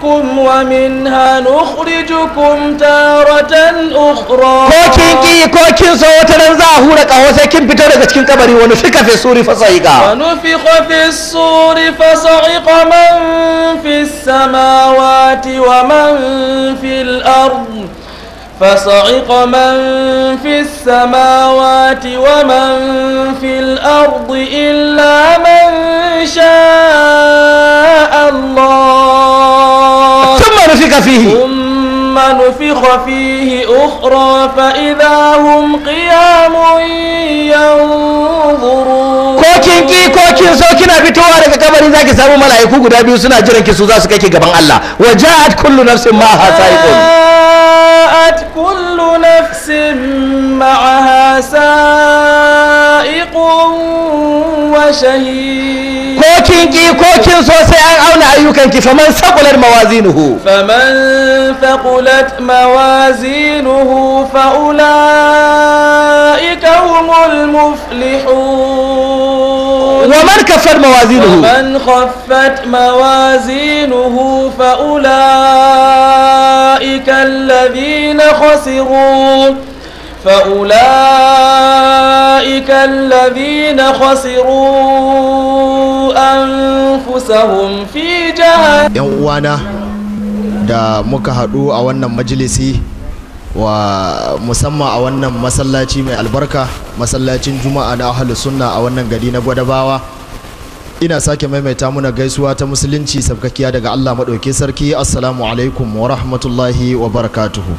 نخرجكم ومنها نخرجكم تارة أخرى ko kin ki ko kin so wata ran za a hura kaho sai kin fito daga cikin kabari wani fika fi suri fa sa'iqa ونفخ في الصور فصعق من في السماوات ومن في الأرض فصعق من في السماوات ومن في الأرض إلا من شاء الله thumma nufika fihi ثم نفخ فيه أخرى فإذا هم قيام ينظرون ko kin ki ko kin so kina fitowa daga kabari zaki samu mala'iku guda biyu suna jiran ki su za su kai ki gaban Allah wa ja'at kullu nafsin ma ha sa'iqun جاءت كل نفس معها سائق وشهيد ko kin ki ko kin so sai an auna ayyukan ki faman saqulat mawazinuhu فمن ثقلت موازينه فأولئك هم المفلحون wa man kaffat mawazinuhu ومن خفت موازينه فأولئك الذين خسروا فأولئك الذين خسروا أنفسهم في جهنم yan uwana da muka haɗu a wannan majalisi wa musamman a wannan masallaci mai albarka masallacin juma'a na ahalus sunna a wannan gari na gwadabawa ina sake maimaita muna gaisuwa ta musulunci sabkakiya daga allah maɗauki sarki assalamu alaikum wa rahmatullahi wa barakatuhu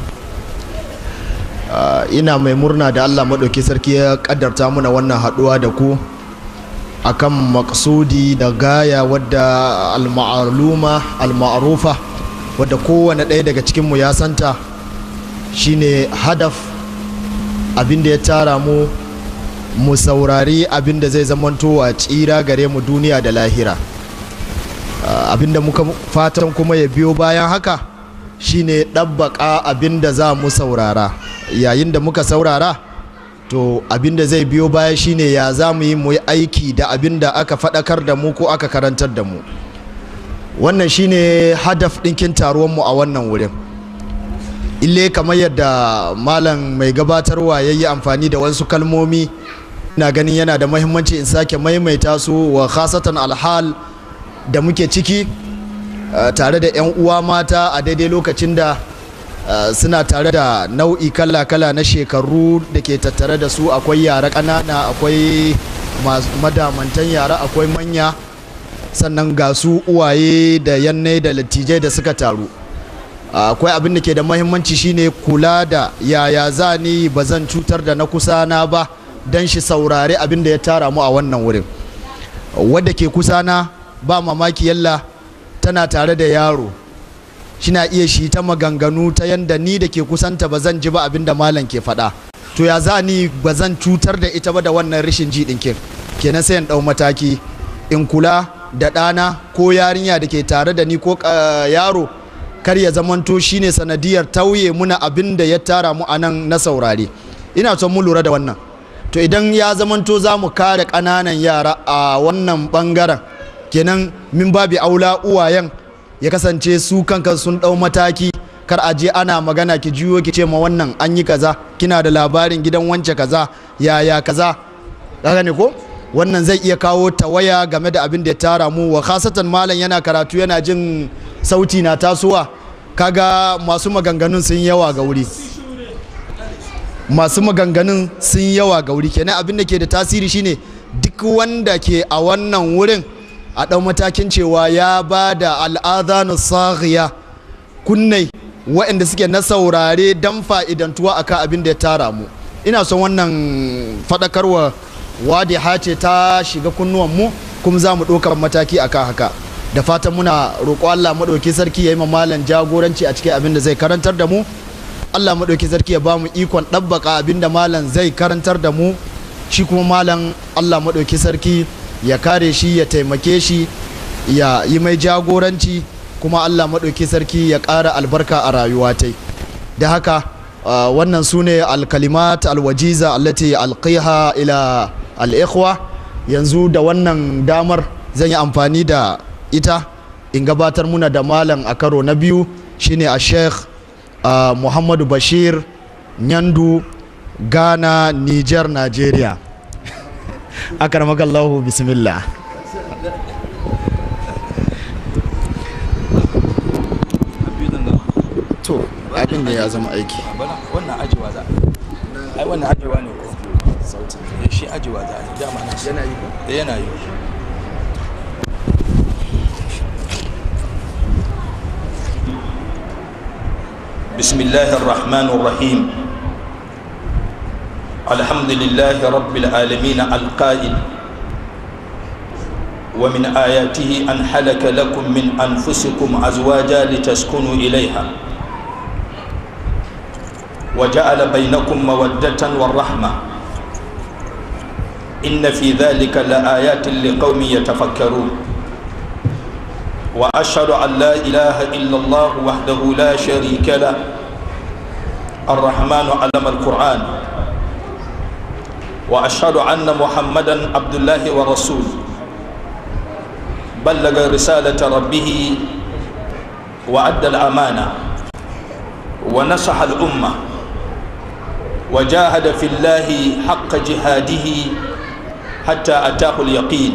Ah, ina mai murna da allah maɗauki sarki ya ƙaddarta muna wannan haɗuwa da ku akan maksudi da gaya wadda al-ma'aluma al-ma'rufa wadda kowane ɗaya daga cikinmu ya santa shine hadaf abinda ya tara mu mu saurari abinda zai zamanto a tsira gare mu duniya da lahira Ah, abinda muka fatan kuma ya biyo bayan haka shine ɗabbaƙa abinda za mu saurara yayin da muka saurara to abinda zai biyo baya shine ya za mu yi mu yi aiki da abinda aka faɗakar da mu ko aka karantar da mu wannan shine hadaf ɗinkin taruwanmu a wannan wurin ille kamar yadda malam mai gabatarwa ya yi amfani da wasu kalmomi na ganin yana da mahimmanci in sake maimaita su wa khasatan alhal da muke ciki uh, tare da 'yan uwa mata a daidai lokacin da Uh, suna tare da nau'i kala-kala na shekaru da ke tattare da su akwai yara ƙanana akwai madamantan yara akwai manya sannan ga su uwaye da yanne da lattijai da suka taru uh, akwai abin da ke da mahimmanci shine kula da yaya za ni ba zan cutar da na kusa na ba don shi saurari abin da ya tara mu a wannan wurin wadda ke kusa na ba mamaki yalla tana tare da yaro shina iya shi ta maganganu ta yanda ni da ke kusanta ba zan ji ba abin da malam ke faɗa to ya za ni ba zan cutar da ita ba da wannan rashin ji ɗin kenan sai in ɗau mataki in kula da ɗana ko yarinya da ke tare da ni ko yaro kar ya zamanto shine sanadiyar tauye muna abin da ya tara mu a nan na saurare ina son mu lura da wannan to idan ya zamanto za mu kare ƙananan yara a wannan ɓangaren kenan min babi aula uwayen ya kasance su kanka sun ɗau mataki kar a je ana magana ki juyo ki ce ma wannan an yi kaza kina da labarin gidan wance kaza yaya kaza kaga ne ko wannan zai iya kawo tawaya game da abin da ya tara mu wa khasatan malam yana karatu yana jin sauti na tasowa kaga masu maganganun sun yawa ga wuri masu maganganun sun yawa ga wuri kenan abin da ke da tasiri shine duk wanda ke a wannan wurin a ɗau matakin cewa ya ba da al'adhanu saghiya kunnai waɗanda suke na saurare don fa'idantuwa akan abin da ya tara mu ina son wannan faɗakarwa wadiha ce ta shiga kunnuwanmu kuma za mu ɗaukar mataki akan haka da fatan muna roƙo Allah maɗauki sarki ya yi malam jagoranci a cikin abin da zai karantar da mu Allah maɗauki sarki ya ba mu ikon ɗabbaka abin da malam zai karantar da mu shi kuma malam Allah maɗauki sarki ya kare shi ya taimake shi ya yi mai jagoranci kuma Allah maɗauki sarki ya ƙara albarka a rayuwa ta da haka uh, wannan su ne alkalimat alwajiza allati alqiha ila al'ikhwa yanzu da wannan damar zan yi amfani da ita in gabatar muna da malam a karo na biyu shine a sheikh uh, muhammadu bashir nyandu ghana niger nigeria akaramakallahu bismillah to abin da ya zama aiki wannan ajiwa za a ai wannan ajiwa ne ko sautin shi ajiwa za a yi dama na yana yi ko yana yi بسم الله الرحمن الرحيم الحمد لله رب العالمين القائل ومن آياته أن حلك لكم من أنفسكم أزواجا لتسكنوا إليها وجعل بينكم مودة والرحمة إن في ذلك لآيات لقوم يتفكرون وأشهد أن لا إله إلا الله وحده لا شريك له الرحمن علم القرآن وأشهد أن محمدا عبد الله ورسوله بلغ رسالة ربه وأدى الأمانة ونصح الأمة وجاهد في الله حق جهاده حتى أتاه اليقين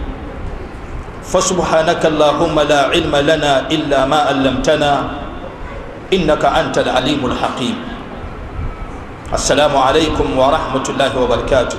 فسبحانك اللهم لا علم لنا إلا ما علمتنا إنك أنت العليم الحكيم السلام عليكم ورحمة الله وبركاته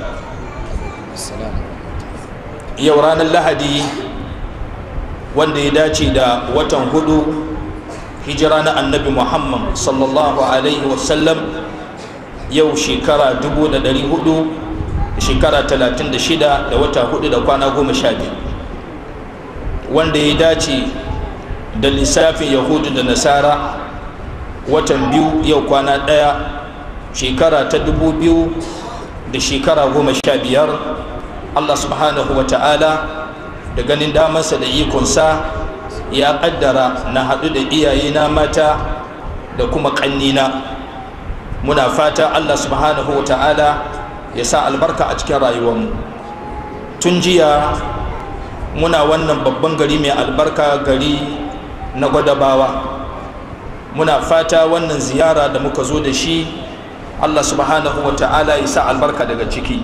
يوران اللهدي wanda ya dace da watan hudu hijira na annabi muhammad sallallahu alaihi wasallam yau shekara 400 shekara 36 da wata hudu da kwana goma sha biyu wanda ya dace da lissafin yahudu da nasara watan biyu yau kwana ɗaya shekara ta dubu biyu da shekara goma sha biyar allah subhanahu wa ta'ala da ganin damarsa da ikonsa ya ƙaddara na haɗu da iyayena mata da kuma ƙannina muna fata allah subhanahu wa ta'ala ya sa albarka a cikin rayuwarmu tun jiya muna wannan babban gari mai albarka gari na gwadabawa muna fata wannan ziyara da muka zo da shi allah subhanahu wa ta'ala ya sa albarka daga ciki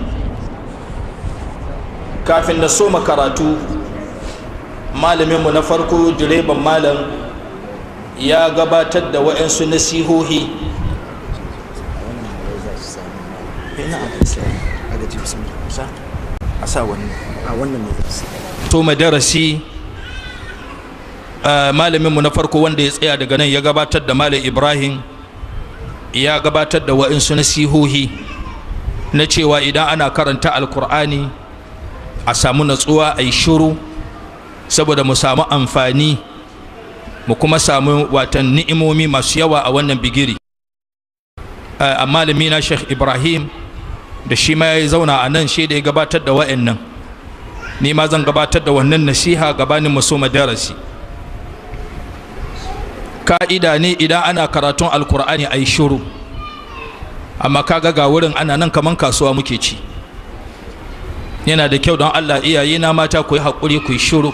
kafin na soma karatu malaminmu na farko direban malam ya gabatar da wa'yansu nasihohi a sa wani a wannan ne to madarasi malaminmu na farko wanda ya tsaya daga nan ya gabatar da malam ibrahim ya gabatar da wa'insu nasihohi na cewa idan ana karanta alkur'ani a samu natsuwa a yi shuru saboda mu samu amfani mu kuma samu watan ni'imomi masu yawa a wannan bigiri a malami na sheikh ibrahim da shi ma ya zauna a nan shi da ya gabatar da wa'annan ni ma zan gabatar da wannan nasiha gabanin mu so darasi ka'ida ne idan ana karatun alkur'ani a yi shuru amma kaga ga wurin ana nan kaman kasuwa muke ci yana da kyau don allah iyaye na mata ku yi haƙuri ku yi shuru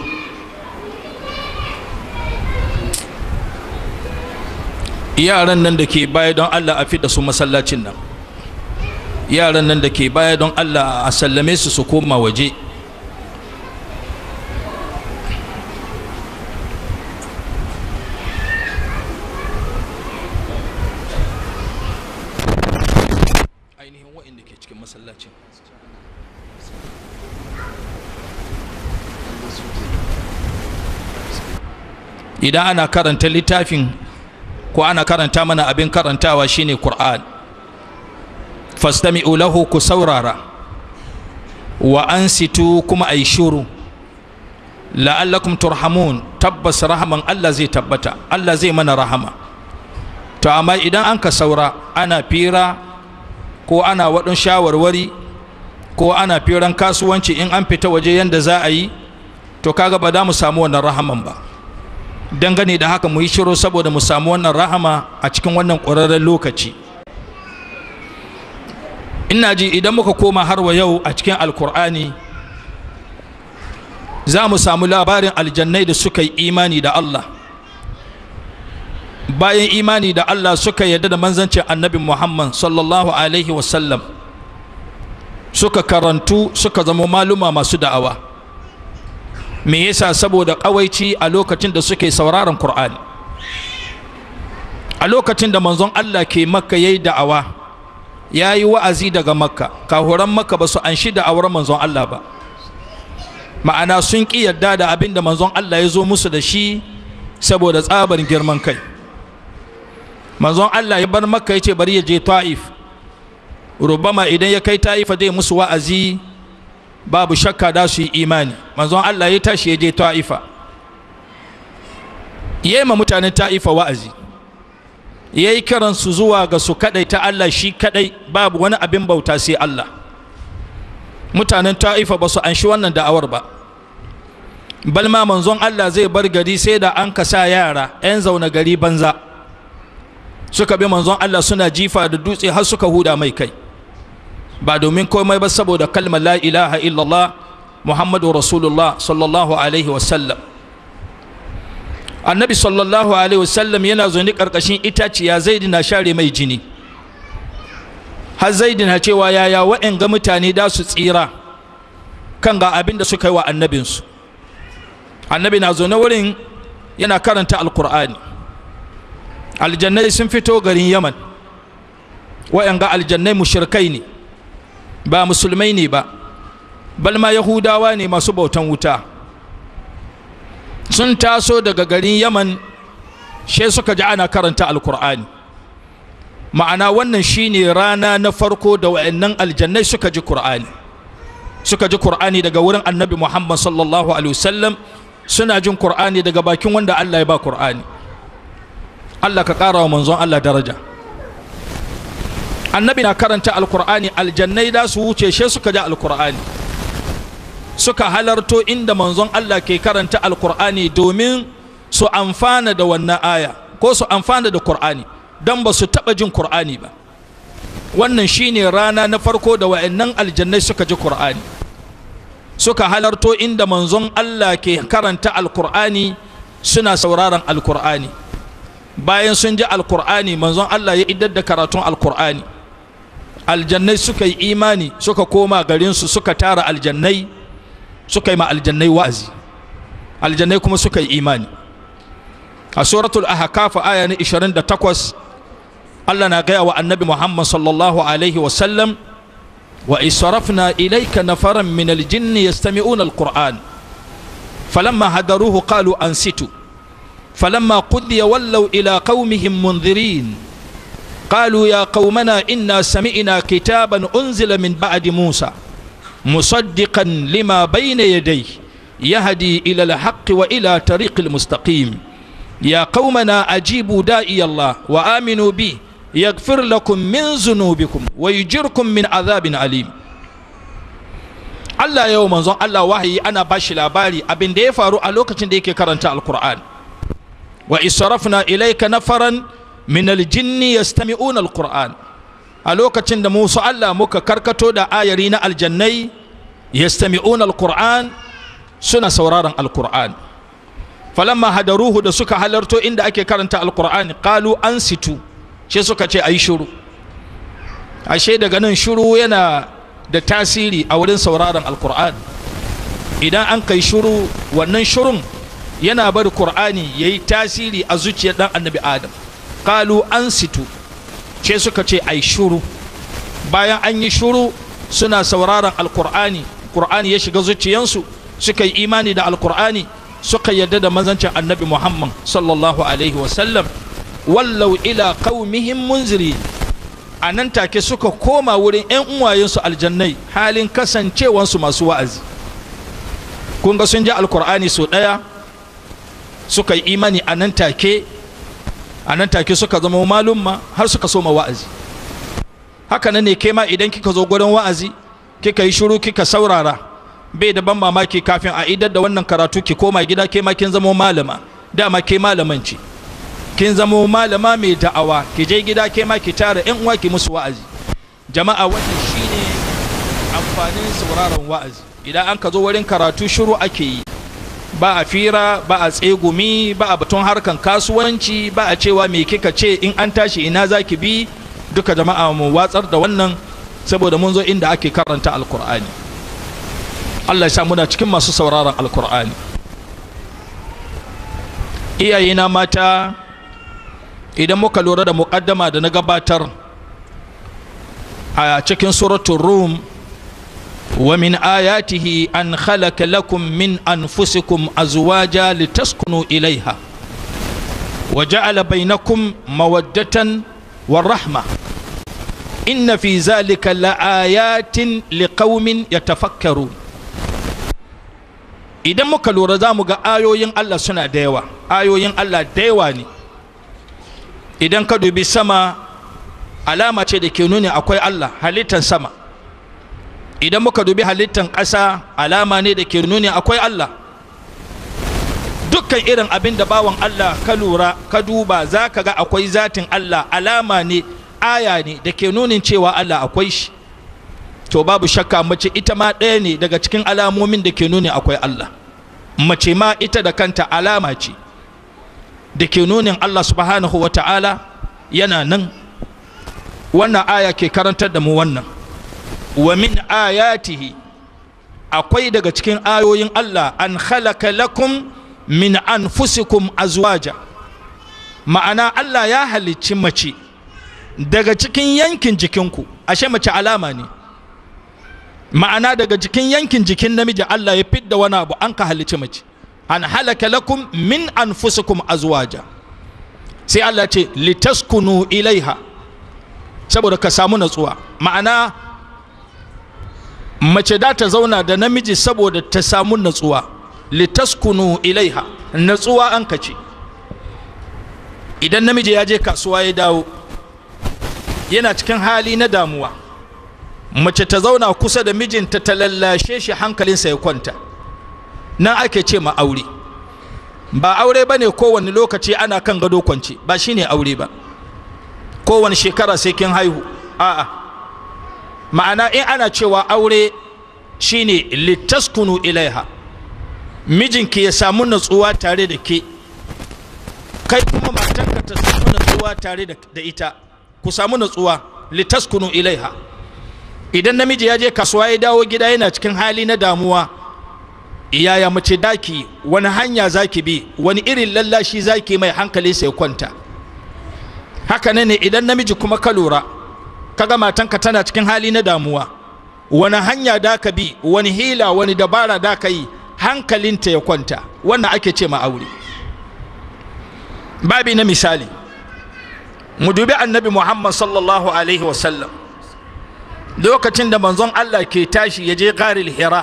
yaran nan da ke baya don allah a da su masallacin nan yaran nan da ke baya don allah a sallame su su koma waje ainihin waɗanda ke cikin masallacin idan ana karanta littafin ko ana karanta mana abin karantawa shine Qur'an fastami'u lahu ku saurara wa ansitu kuma ay shuru la'allakum turhamun tabbas rahaman Allah zai tabbata Allah zai mana rahama to amma idan an ka saura ana fira ko ana waɗin shawarwari ko ana firan kasuwanci in an fita waje yanda za a yi to kaga ba da mu samu wannan rahaman ba dangane da haka mu yi shiru saboda mu samu wannan rahama a cikin wannan ƙwararren lokaci ina ji idan muka koma har wa yau a cikin alkur'ani za mu samu labarin aljannai da suka yi imani da Allah bayan imani da Allah suka yarda da manzancin annabi Muhammad sallallahu alaihi wasallam suka karantu suka zama maluma masu da'awa me yasa saboda kawaici a lokacin da suke sauraron Qur'ani a lokacin da manzon Allah ke makka yayi da'awa yayi wa'azi daga makka kahuran makka ba su anshi da'awar manzon Allah ba ma'ana sun ƙi yarda da abin da manzon Allah ya zo musu da shi saboda tsabar girman kai manzon Allah ya bar makka ya ce bari ya je ta'if rubama idan ya kai ta'ifa zai musu wa'azi babu shakka da su yi imani manzon Allah ya tashi ya je ta'ifa ya yi ma mutanen ta'ifa wa'azi ya yi kiransu zuwa ga su kadai ta Allah shi kadai babu wani abin bauta sai Allah mutanen ta'ifa ba su anshi wannan da'awar ba balma manzon Allah zai bar gari sai da an kasa yara 'yan zaune gari banza suka bi manzon Allah suna jifa da dutse har suka huda mai kai ba domin komai ba saboda kalmar la ilaha illallah muhammadu rasulullah sallallahu alaihi wasallam annabi sallallahu alaihi wasallam yana zaune karkashin itaciya zaidi na share mai jini har zaidi na cewa yaya wa'in ga mutane da su tsira kan ga abin da suka yi wa annabinsu annabi na zaune wurin yana karanta alkur'ani aljannai sun fito garin yaman wa'in ga aljannai mushirkai ne ba musulmai ne ba balma yahudawa ne masu bautan wuta sun taso daga garin yaman she suka ji ana karanta alkur'ani ma'ana wannan shine rana na farko da wa'annan aljannai suka ji qur'ani suka ji qur'ani daga wurin annabi muhammad sallallahu alaihi wasallam suna jin qur'ani daga bakin wanda allah ya ba qur'ani allah ka ƙara wa manzon allah daraja annabi na karanta alkur'ani aljannai da su wuce she suka ji alkur'ani suka halarto inda manzon Allah ke karanta alkur'ani domin su amfana da wannan aya ko su amfana da kur'ani don ba su taɓa jin kur'ani ba wannan shine rana na farko da wa'annan aljannai suka ji kur'ani suka halarto inda manzon Allah ke karanta alkur'ani suna sauraron alkur'ani bayan sun ji alkur'ani manzon Allah ya idar da karatun alkur'ani aljannai suka yi imani suka koma garinsu suka tara aljannai suka yi ma aljannai wa'azi aljannai kuma suka yi imani a suratul ahqaf aya na 28 Allah na gaya wa annabi Muhammad sallallahu alaihi wa sallam wa israfna ilayka nafaran min aljinn yastami'una alquran falamma hadaruhu qalu ansitu falamma qudiya wallaw ila qaumihim munzirin قالوا يا قومنا إنا سمعنا كتابا أنزل من بعد موسى مصدقا لما بين يديه يهدي إلى الحق وإلى طريق المستقيم يا قومنا أجيبوا داعي الله وآمنوا به يغفر لكم من ذنوبكم ويجركم من عذاب أليم Allah yau manzon Allah wahayi ana bashi labari abin da ya faru a lokacin da yake karanta alkur'an wa israfna ilayka nafaran min aljinni yastami'una alquran a lokacin da musu Allah muka karkato da ayari na aljannai yastami'una alquran suna sauraron alquran falamma hadaruhu da suka halarto inda ake karanta alquran qalu ansitu shi suka ce ayi shiru ashe daga nan shiru yana da tasiri a wurin sauraron alquran idan an kai shiru wannan shirun yana bar qur'ani yayi tasiri a zuciyar dan annabi adam kalu an situ ce suka ce ai shuru bayan an yi shuru suna sauraron alkur'ani kur'ani ya shiga zuciyansu suka yi imani da alkur'ani suka yadda da mazancin annabi muhammad sallallahu alaihi wasallam wallau ila qaumihim munziri a nan take suka koma wurin 'yan uwayensu aljannai halin kasancewansu masu wa'azi kun ga sun ji alkur'ani sau ɗaya suka yi imani a nan take a nan take suka zama malumma har suka soma wa'azi haka nan ne ke ma idan kika zo gurin wa'azi kika yi shiru kika saurara bai da ban mamaki kafin a idar da wannan karatu ki koma gida ke ma kin zama malama dama ke malaman ce kin zama malama mai da'awa ki je gida ke ma ki tara yan uwa ki musu wa'azi jama'a wannan shine amfanin sauraron wa'azi idan an ka zo wurin karatu shiru ake yi ba a fira ba a tsegumi ba a batun harkan kasuwanci ba a cewa me kika ce in an tashi ina za ki bi duka jama'a mu watsar da wannan saboda mun zo inda ake karanta alkur'ani allah ya sa muna cikin masu sauraron alkur'ani iyayena mata idan muka lura da muƙaddama da na gabatar a cikin suratun rum wa min ayatihi an khalaqa lakum min anfusikum azwaja litaskunu ilaiha wa ja'ala bainakum mawaddatan wa rahma inna fi zalika laayatin liqaumin yatafakkarun idan muka lura za mu ga ayoyin Allah suna da yawa ayoyin Allah da yawa ne idan ka dubi sama alama ce da ke nuni akwai Allah halittan sama idan muka dubi halittan ƙasa alama ne da ke nuni akwai Allah dukkan irin abin da bawan Allah ka lura ka duba za ka ga akwai zatin Allah alama ne aya ne da ke nunin cewa Allah akwai shi to babu shakka mace ita ma ɗaya ne daga cikin alamomin da ke nuni akwai Allah mace ma ita da kanta alama ce da ke nunin Allah subhanahu wa ta'ala yana nan wannan aya ke karantar da mu wannan wa min ayatihi akwai daga cikin ayoyin Allah an halaka lakum min anfusikum azwaja ma'ana Allah ya halicci mace daga cikin yankin jikinku ashe mace alama ne ma'ana daga jikin yankin jikin namiji Allah ya fidda wani abu an ka halicci mace an halaka lakum min anfusikum azwaja sai Allah ce litaskunu ilaiha saboda ka samu natsuwa ma'ana mace da ta zauna da namiji saboda ta samu natsuwa litaskunu ilaiha natsuwa an kace idan namiji ya je kasuwa ya dawo yana cikin hali na damuwa mace ta zauna kusa da mijinta ta lallashe shi hankalinsa ya kwanta nan ake ce ma aure ba aure ba ne kowane lokaci ana kan gado kwance ba shine aure ba kowane shekara sai kin haihu a'a ma'ana in ana cewa aure shine litaskunu ilaiha mijinki ya samu natsuwa tare da ke kai kuma matanka ta samu natsuwa tare da ita ku samu natsuwa litaskunu ilaiha idan namiji ya je kasuwa ya dawo gida yana cikin hali na damuwa yaya mace daki wani hanya zaki bi wani irin lallashi zaki mai hankali sai kwanta haka ne idan namiji kuma ka lura kaga matanka tana cikin hali na damuwa wani hanya da ka bi wani hila wani dabara da ka yi hankalinta ya kwanta wannan ake ce ma aure babi na misali mu dubi annabi muhammad sallallahu alaihi wasallam lokacin da manzon allah ke tashi ya je garil hira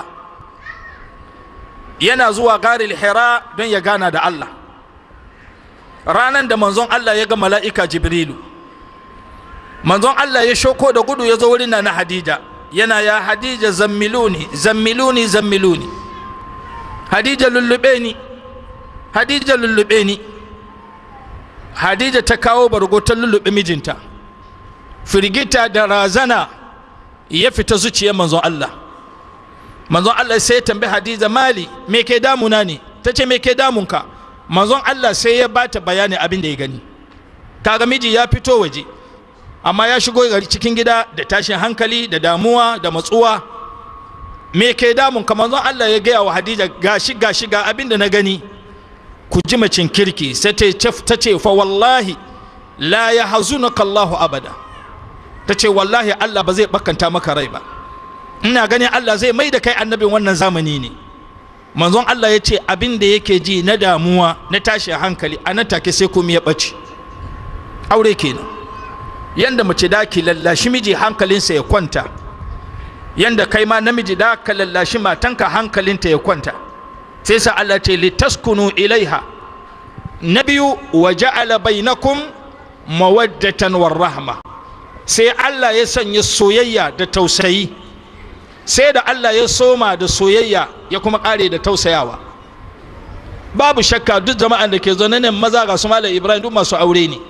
yana zuwa garil hira don ya gana da allah ranan da manzon allah ya ga mala'ika jibrilu manzon allah ya shoko da gudu ya zo wurin na hadija yana ya hadija zammiluni zammiluni zammiluni hadija lullube ni hadija lullube ni hadija ta kawo bargo ta lullube mijinta firgita da razana ya fita zuciyar manzon Allah manzon Allah sai ya tambayi hadija mali me ke damuna ne ta ce me ke damunka manzon Allah sai ya bata bayani abin da ya gani kaga miji ya fito waje amma ya shigo cikin gida da tashin hankali da damuwa da matsuwa me ke damun ka manzon Allah ya gaya wa Hadija gashi gashi ga abin da na gani ku ji macin kirki sai ta ce fa wallahi la ya hazunaka Allahu abada ta ce wallahi Allah ba zai bakanta maka rai ba ina ganin Allah zai mai da kai annabin wannan zamani ne manzon Allah ya ce abin da yake ji na damuwa na tashin hankali a nan take sai kuma ya ɓace aure kenan yanda mace da ki lallashi miji hankalinsa ya kwanta yanda kai ma namiji da ka lallashi matanka hankalinta ya kwanta sai sa Allah ce litaskunu ilaiha na biyu wa ja'ala bainakum mawaddatan war rahma sai Allah ya sanya soyayya da tausayi sai da Allah ya soma da soyayya ya kuma kare da tausayawa babu shakka duk jama'an da ke zaune nan maza ga su malam Ibrahim duk masu aure ne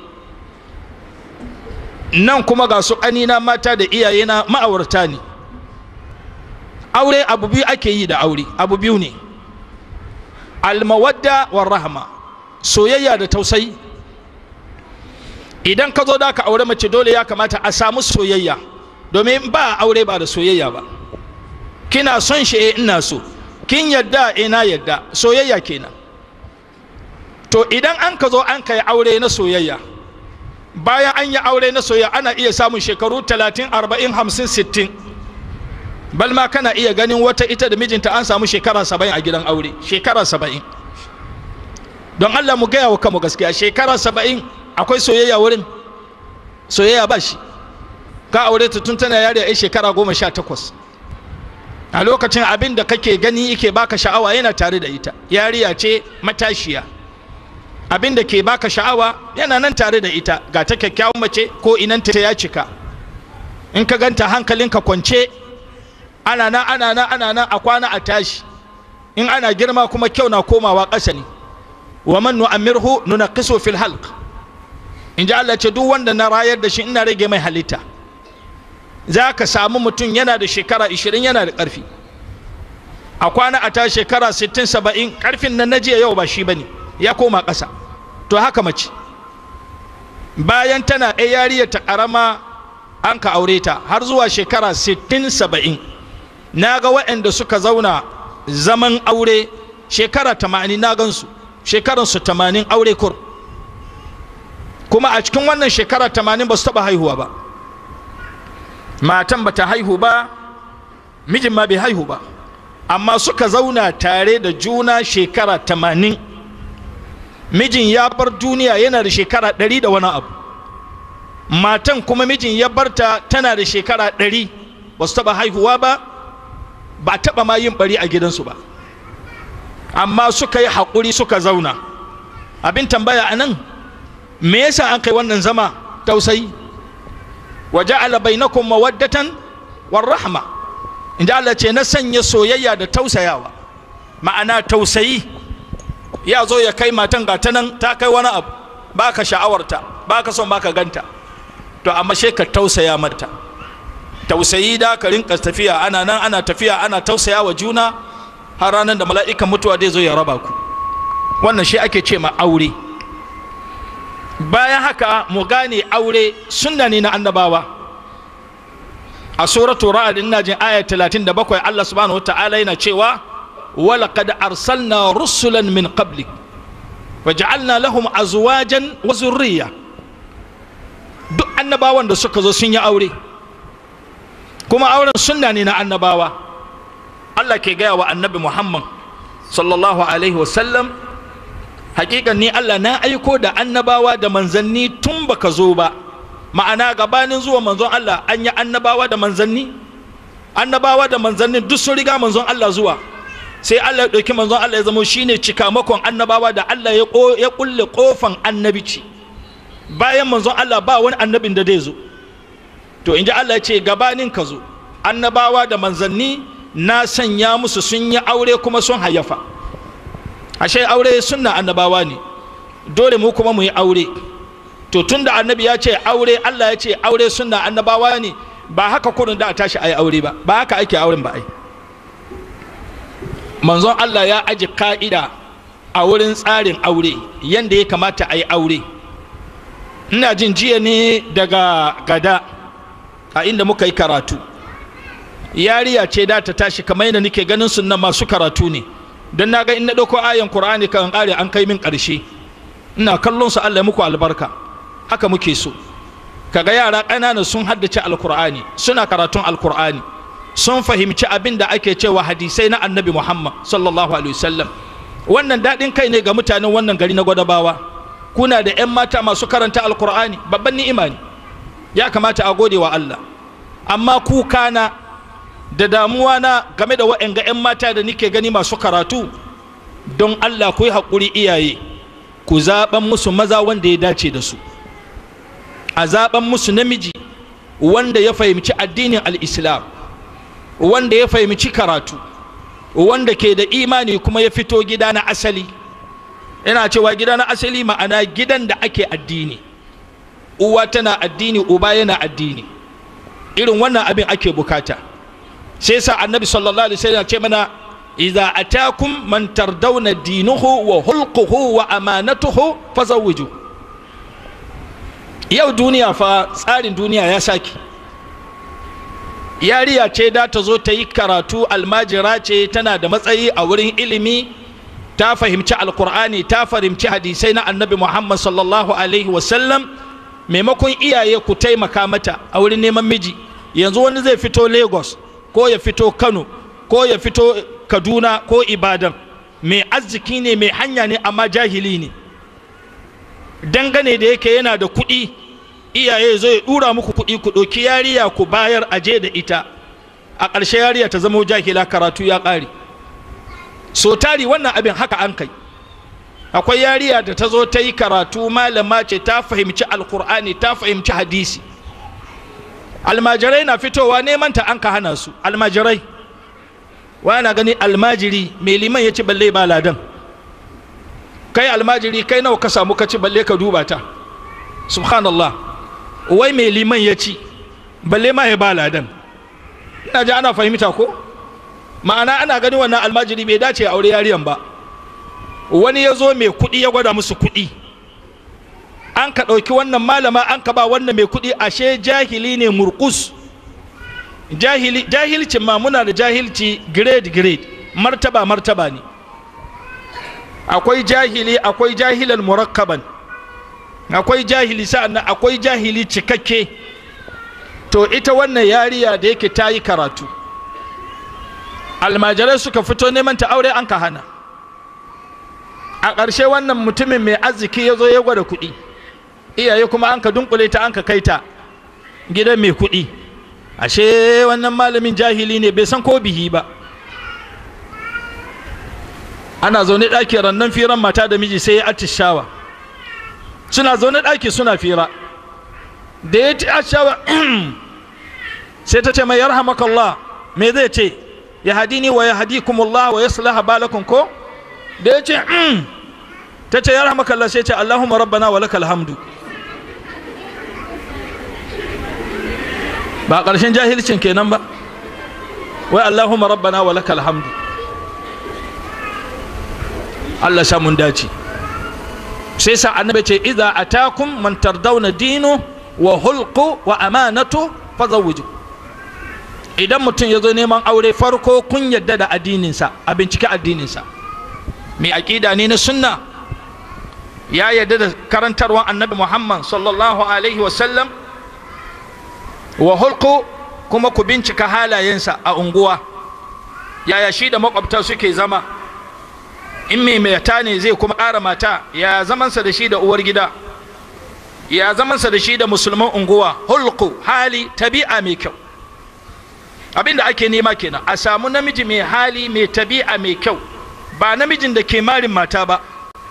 nan kuma ga su ƙanina mata da iyayena ma'aurata ne aure abu biyu ake yi da aure abu biyu ne almawadda war rahma soyayya da tausayi idan ka zo da ka aure mace dole ya kamata a samu soyayya domin ba aure ba da soyayya ba kina son shi eh ina so kin yadda ina yadda soyayya kenan to idan an ka zo an kai aure na soyayya bayan an yi aure na soyayya ana iya samun shekaru 30 40 50 60 balma kana iya ganin wata ita da mijinta an samu shekara 70 a gidan aure shekara 70 don Allah mu gaya wa kanmu gaskiya shekara 70 akwai soyayya wurin soyayya ba shi ka aure ta tun tana yari a shekara goma sha takwas a lokacin abin da kake gani yake baka sha'awa yana tare da ita yariya ce matashiya abin da ke baka sha'awa yana nan tare da ita ga ta kyakkyawan mace ko inanta ya cika in ka ganta hankalinka kwance ana nan ana nan ana nan a kwana a tashi in ana girma kuma kyau na komawa ƙasa ne wa man nu'ammirhu nunaqisu fil halq in ji Allah ce duk wanda na rayar da shi ina rage mai halitta za ka samu mutum yana da shekara 20 yana da ƙarfi a kwana a ta shekara 60 70 ƙarfin nan na jiya yau ba shi bane ya koma ƙasa to haka mace bayan tana ɗaya yariya ta ƙarama an ka aure ta har zuwa shekara 60 70 na ga waɗanda suka zauna zaman aure shekara 80 na gansu shekaransu 80 aure kur kuma a cikin wannan shekara 80 ba su taɓa haihuwa ba matan ba ta haihu ba mijin ma bai haihu ba amma suka zauna tare da juna shekara 80 mijin ya bar duniya yana da shekara 100 da wani abu matan kuma mijin ya barta tana da shekara 100 ba su taɓa haihuwa ba ba taɓa ma yin bari a gidansu ba amma suka yi haƙuri suka zauna abin tambaya a nan me yasa an kai wannan zama tausayi wa ja'ala bainakum mawaddatan war rahma inda Allah ce na sanya soyayya da tausayawa ma'ana tausayi ya zo ya kai matan ga ta nan ta kai wani abu baka sha'awarta baka son baka ganta to amma she ka tausaya mata tausayi da ka rinka tafiya ana nan ana tafiya ana tausaya wa juna har ranar da mala'ikan mutuwa zai zo ya raba ku wannan shi ake ce ma aure bayan haka mu gane aure sunna ne na annabawa a suratu ra'ad ina jin aya 37 Allah subhanahu wata'ala yana cewa walaqad arsalna rusulan min qablik waja'alna lahum azwajan wa zurriya duk annabawan da suka zo sun yi aure kuma auren sunna ne na annabawa Allah ke gaya wa annabi Muhammad sallallahu alaihi wasallam hakikan ni Allah na aiko da annabawa da manzanni tun baka zo ba ma'ana gabanin zuwa manzon Allah an yi annabawa da manzanni annabawa da manzanni duk sun riga manzon Allah zuwa sai Allah ya ɗauki manzon Allah ya zama shine cikamakon annabawa da Allah ya ya kulle kofan annabici bayan manzon Allah ba wani annabin da zai zo to in ji Allah ya ce gabanin ka zo annabawa da manzanni na sanya musu sun yi aure kuma sun hayyafa ashe aure sunna annabawa ne dole mu kuma mu yi aure to tunda annabi ya ce aure Allah ya ce aure sunna annabawa ne ba haka kurin da a tashi ayi aure ba ba haka ake auren ba ai manzon Allah ya aji ka'ida a wurin tsarin aure yanda ya kamata a yi aure ina jin jiya ne daga gada a inda muka yi karatu yariya ce da ta tashi kamar yadda nake ganin sunan masu karatu ne don na ga in na ɗauko ayan Kur'ani kan ƙare an kai min ƙarshe ina kallon su Allah muku albarka haka muke so kaga yara ƙanana sun haddace alkur'ani suna karatun alkur'ani sun fahimci abin da ake cewa hadisai na annabi muhammad sallallahu alaihi wasallam wannan daɗin kai ne ga mutanen wannan gari na gwadabawa kuna da 'yan mata masu karanta alkur'ani babban ni'ima ne ya kamata a gode wa allah amma kuka na da damuwa na game da wa'anga 'yan mata da nike gani masu karatu don allah ku yi haƙuri iyaye ku zaɓen musu maza wanda ya dace da su a zaɓen musu namiji wanda ya fahimci addinin al'islam wanda ya fahimci karatu wanda ke da imani kuma ya fito gida na asali yana cewa gida na asali ma'ana gidan da ake addini uwa tana addini uba yana addini irin wannan abin ake bukata sai sa annabi sallallahu alaihi wasallam ce mana idza atakum man tardawna dinuhu wa hulquhu wa amanatuhu fazawwiju yau duniya fa tsarin duniya ya saki yariya ce da ta zo ta yi karatu almajira ce tana da matsayi a wurin ilimi ta fahimci alkur'ani ta fahimci hadisai na annabi muhammad sallallahu alaihi wasallam maimakon iyaye ku taimaka mata a wurin neman miji yanzu wani zai fito lagos ko ya fito kano ko ya fito kaduna ko ibadan mai arziki ne mai hanya ne amma jahili ne dangane da yake yana da kuɗi iyaye zo ya ɗura muku kuɗi ku ɗauki yariya ku bayar aje da ita a ƙarshe yariya ta zama jahila karatu ya ƙare so tari wannan abin haka an kai akwai yariya da ta zo ta yi karatu malama ce ta fahimci alkur'ani ta fahimci hadisi almajirai na fitowa neman ta an ka hana su almajirai na gani almajiri mai liman ya ci balle ba ladan kai almajiri kai nawa ka samu ka ci balle ka duba ta subhanallah wai mai liman ya ci balle ma ya ba ladan ina ji ana fahimta ko ma'ana ana gani wannan almajiri bai dace a aure yariyan ba wani ya zo mai kuɗi ya gwada musu kuɗi an ka ɗauki wannan malama an ka ba wannan mai kuɗi ashe jahili ne murkus jahili jahilcin ma muna da jahilci grade grade martaba martaba ne akwai jahili akwai jahilan murakkaban akwai jahili sa'annan akwai jahili cikakke to ita wannan yariya da yake ta yi karatu almajirai suka fito neman ta aure an ka hana a ƙarshe wannan mutumin mai arziki ya zo ya gwada kuɗi iyaye kuma an ka dunkule ta an ka kai ta gidan mai kuɗi ashe wannan malamin jahili ne bai san ko bihi ba ana zaune ɗaki rannan firan mata da miji sai ya atishawa suna zaune ɗaki suna fira da ya atishawa sai ta ce mai yarhamakallah me zai ce ya hadini wa ya hadikumullah wa yaslaha balakum ko da ya ce ta ce yarhamakallah sai ce allahumma rabbana wa lakal hamdu ba ƙarshen jahilcin kenan ba wai allahumma rabbana wa lakal hamdu Allah sha mun dace sai sa annabi ce idza atakum man tardawna dinu wa hulqu wa amanatu fazawwiju idan mutum ya zo neman aure farko kun yadda da addininsa a bincike addininsa mai aƙida ne na sunna ya yadda da karantarwan annabi muhammad sallallahu alaihi wasallam wa hulqu kuma ku bincika halayensa a unguwa yaya shi da makwabta suke zama in mai mata ne zai kuma ƙara mata ya zamansa da shi da uwar gida ya zamansa da shi da musulman unguwa hulku hali tabi'a mai kyau abin da ake nema kenan a samu namiji mai hali mai tabi'a mai kyau ba namijin da ke marin mata ba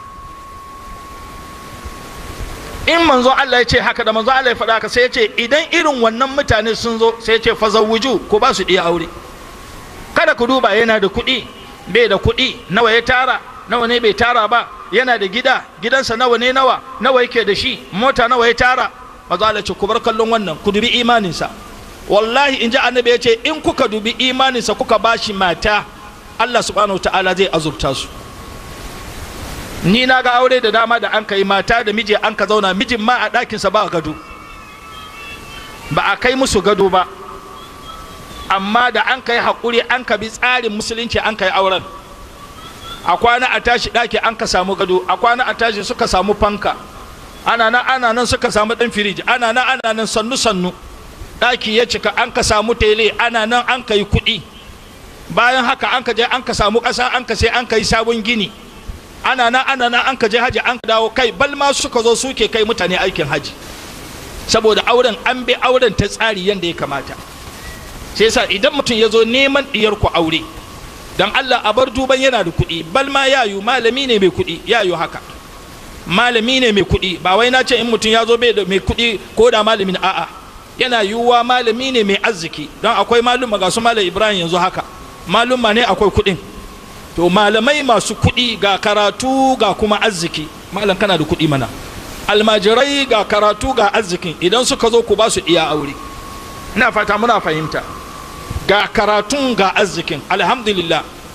in manzo Allah ya ce haka da manzo Allah ya faɗa haka sai ya ce idan irin wannan mutane sun zo sai ya ce fazawuju ko ba su iya aure kada ku duba yana da kuɗi bai da kuɗi nawa ya tara nawa ne bai tara ba yana da gida gidansa nawa ne nawa nawa yake da shi mota nawa ya tara manzo Allah ce ku bar kallon wannan ku dubi imaninsa wallahi in ji annabi ya ce in kuka dubi imaninsa kuka bashi mata Allah subhanahu ta'ala zai azurta su ni na ga aure da dama da an kai mata da miji an ka zauna mijin ma a ɗakinsa ba gado ba a kai musu gado ba amma da an kai haƙuri an ka bi tsarin musulunci an kai auren a kwana a tashi ɗaki an ka samu gado a kwana a tashi suka samu fanka ana nan ana nan suka samu ɗan firiji ana nan ana nan sannu sannu ɗaki ya cika an ka samu tele ana nan an ka yi kuɗi bayan haka an ka je an ka samu ƙasa an ka sai an ka yi sabon gini ana nan ana nan an ka je haji an ka dawo kai bal ma suka zo suke kai mutane aikin haji saboda auren an bi auren ta tsari yadda ya kamata sai yasa idan mutum ya zo neman diyar ku aure dan Allah a bar duban yana da kuɗi bal ma yayu malami ne mai kuɗi yayu haka malami ne mai kuɗi ba wai na ce in mutum ya zo bai da mai kuɗi ko da malamin a'a yana yiwuwa malami ne mai arziki don akwai maluma ga su malam Ibrahim yanzu haka maluma ne akwai kuɗin to malamai masu kuɗi ga karatu ga kuma arziki malam kana da kuɗi mana almajirai ga karatu ga arzikin idan suka zo ku ba su iya aure ina fata muna fahimta ga karatun ga arzikin alhamdulillah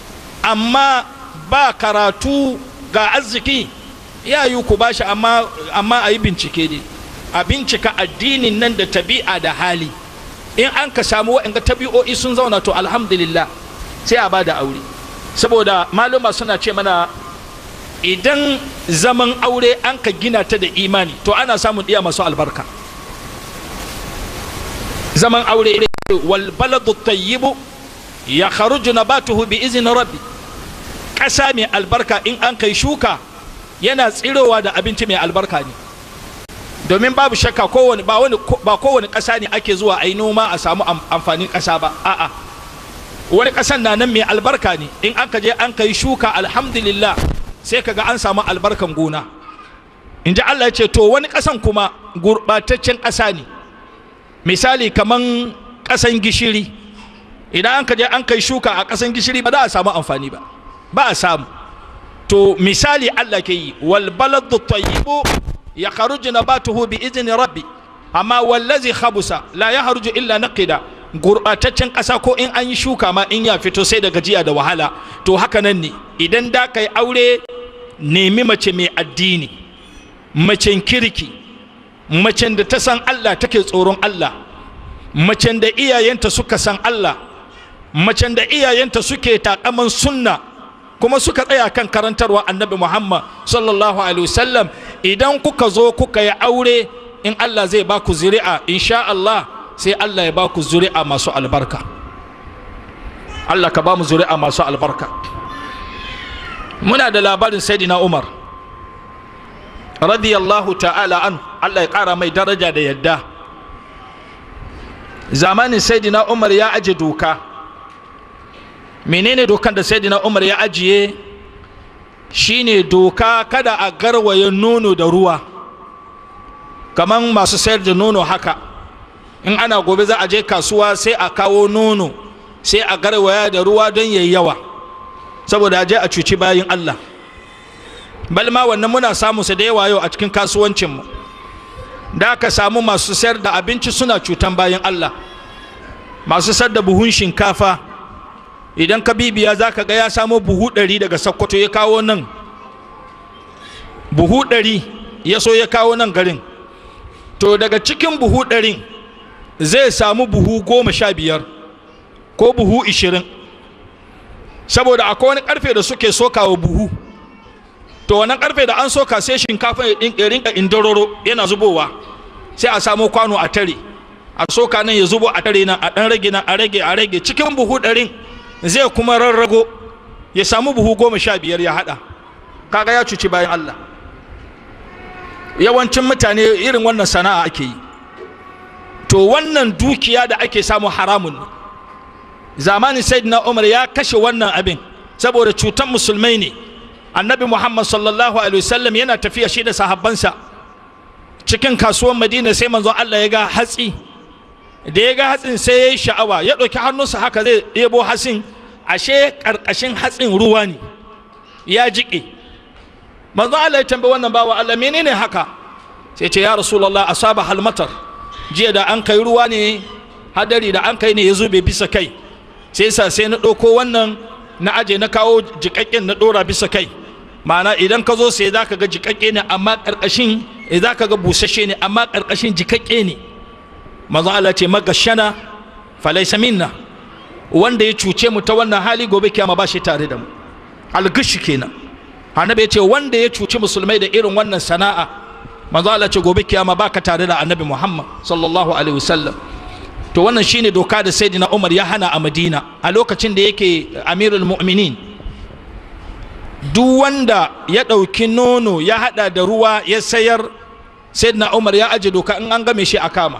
amma ba karatu ga arziki ya yi ku bashi amma amma a yi bincike ne a bincika addinin nan da tabi'a da hali in an ka samu waɗanda tabi'o'i sun zauna to alhamdulillah sai a ba da aure saboda maluma suna ce mana idan zaman aure an ka gina ta da imani to ana samun iya masu albarka zaman aure wal baladu tayyibu ya kharuju nabatuhu bi izinin rabbi ƙasa mai albarka in an kai shuka yana tsirowa da abinci mai albarka ne domin babu shakka kowane ba wani ba kowane ƙasa ne ake zuwa a yi noma a samu amfanin ƙasa ba a'a wani ƙasan na nan mai albarka ne in an ka je an kai shuka alhamdulillah sai kaga an samu albarkan gona in ji Allah ya ce to wani ƙasan kuma gurɓataccen ƙasa ne misali kaman ƙasan gishiri idan an ka je an kai shuka a ƙasan gishiri ba za a samu amfani ba ba a samu to misali Allah ke yi wal baladu tayyibu ya kharuju nabatuhu bi izni rabbi amma wallazi khabusa la yahruju illa naqida gurɓataccen ƙasa ko in an yi shuka ma in ya fito sai da gajiya da wahala to haka nan ne idan da kai aure nemi mace mai addini macen kirki macen da ta san Allah take tsoron Allah macen da iyayenta suka san Allah macen da iyayenta suke takaman sunna kuma suka tsaya kan karantarwa annabi Muhammad sallallahu alaihi wasallam idan kuka zo kuka yi aure in Allah zai ba ku zuri'a insha Allah sai Allah ya ba ku zuri'a masu albarka Allah ka ba mu zuri'a masu albarka muna da labarin sayyidina Umar radiyallahu ta'ala an Allah ya ƙara mai daraja da yadda zamanin sayyidina Umar ya aje doka menene dokan da sayyidina Umar ya ajiye shine doka kada a garwaye nono da ruwa kaman masu sayar da nono haka in ana gobe za a je kasuwa sai a kawo nono sai a garwaya da ruwa don yayi yawa saboda a je a cuci bayin Allah balma wannan muna samu su da yawa yau a cikin kasuwancinmu da aka samu masu sayar da abinci suna cutan bayan Allah masu sayar da buhun shinkafa idan ka bibiya za ka ga ya samo buhu ɗari daga sakkwato ya kawo nan buhu ɗari ya so ya kawo nan garin to daga cikin buhu ɗarin zai samu buhu goma sha biyar ko buhu ishirin saboda akwai wani ƙarfe da suke sokawa buhu to wannan karfe da an soka sai shinkafa ya rinka indororo yana zubowa sai a samo kwano a tare a soka nan ya zubo a tare nan a dan rage nan a rage a rage cikin buhu ɗarin zai kuma rarrago ya samu buhu goma sha biyar ya haɗa kaga ya cuci bayan Allah yawancin mutane irin wannan sana'a ake yi to wannan dukiya da ake samu haramun ne zamanin sayyidina umar ya kashe wannan abin saboda cutan musulmai ne annabi muhammad sallallahu alaihi wasallam yana tafiya shi da sahabbansa cikin kasuwan madina sai manzon allah ya ga hatsi da ya ga hatsin sai ya yi sha'awa ya ɗauki hannunsa haka zai ɗebo hatsin ashe ƙarƙashin hatsin ruwa ne ya jiƙe manzon allah ya tambayi wannan bawa allah menene haka sai ce ya rasulallah asaba halmatar jiya da an kai ruwa ne hadari da an kai ne ya zube bisa kai sai sa sai na ɗauko wannan na aje na kawo jiƙaƙƙen na ɗora bisa kai ma'ana idan ka zo sai za ka ga jiƙaƙƙe ne amma ƙarƙashin za ka ga busasshe ne amma ƙarƙashin jiƙaƙƙe ne manzo Allah ce magashana falaisa minna wanda ya cuce mu ta wannan hali gobe kiyama ba shi tare da mu algishi kenan annabi ya ce wanda ya cuci musulmai da irin wannan sana'a manzo Allah ce gobe kiyama ba ka tare da annabi Muhammad sallallahu alaihi wasallam to wannan shine doka da sayyidina Umar ya hana a Madina a lokacin da yake amirul mu'minin duk wanda ya ɗauki nono ya hada da ruwa ya sayar sayyidina Umar ya aje doka in an game shi a kama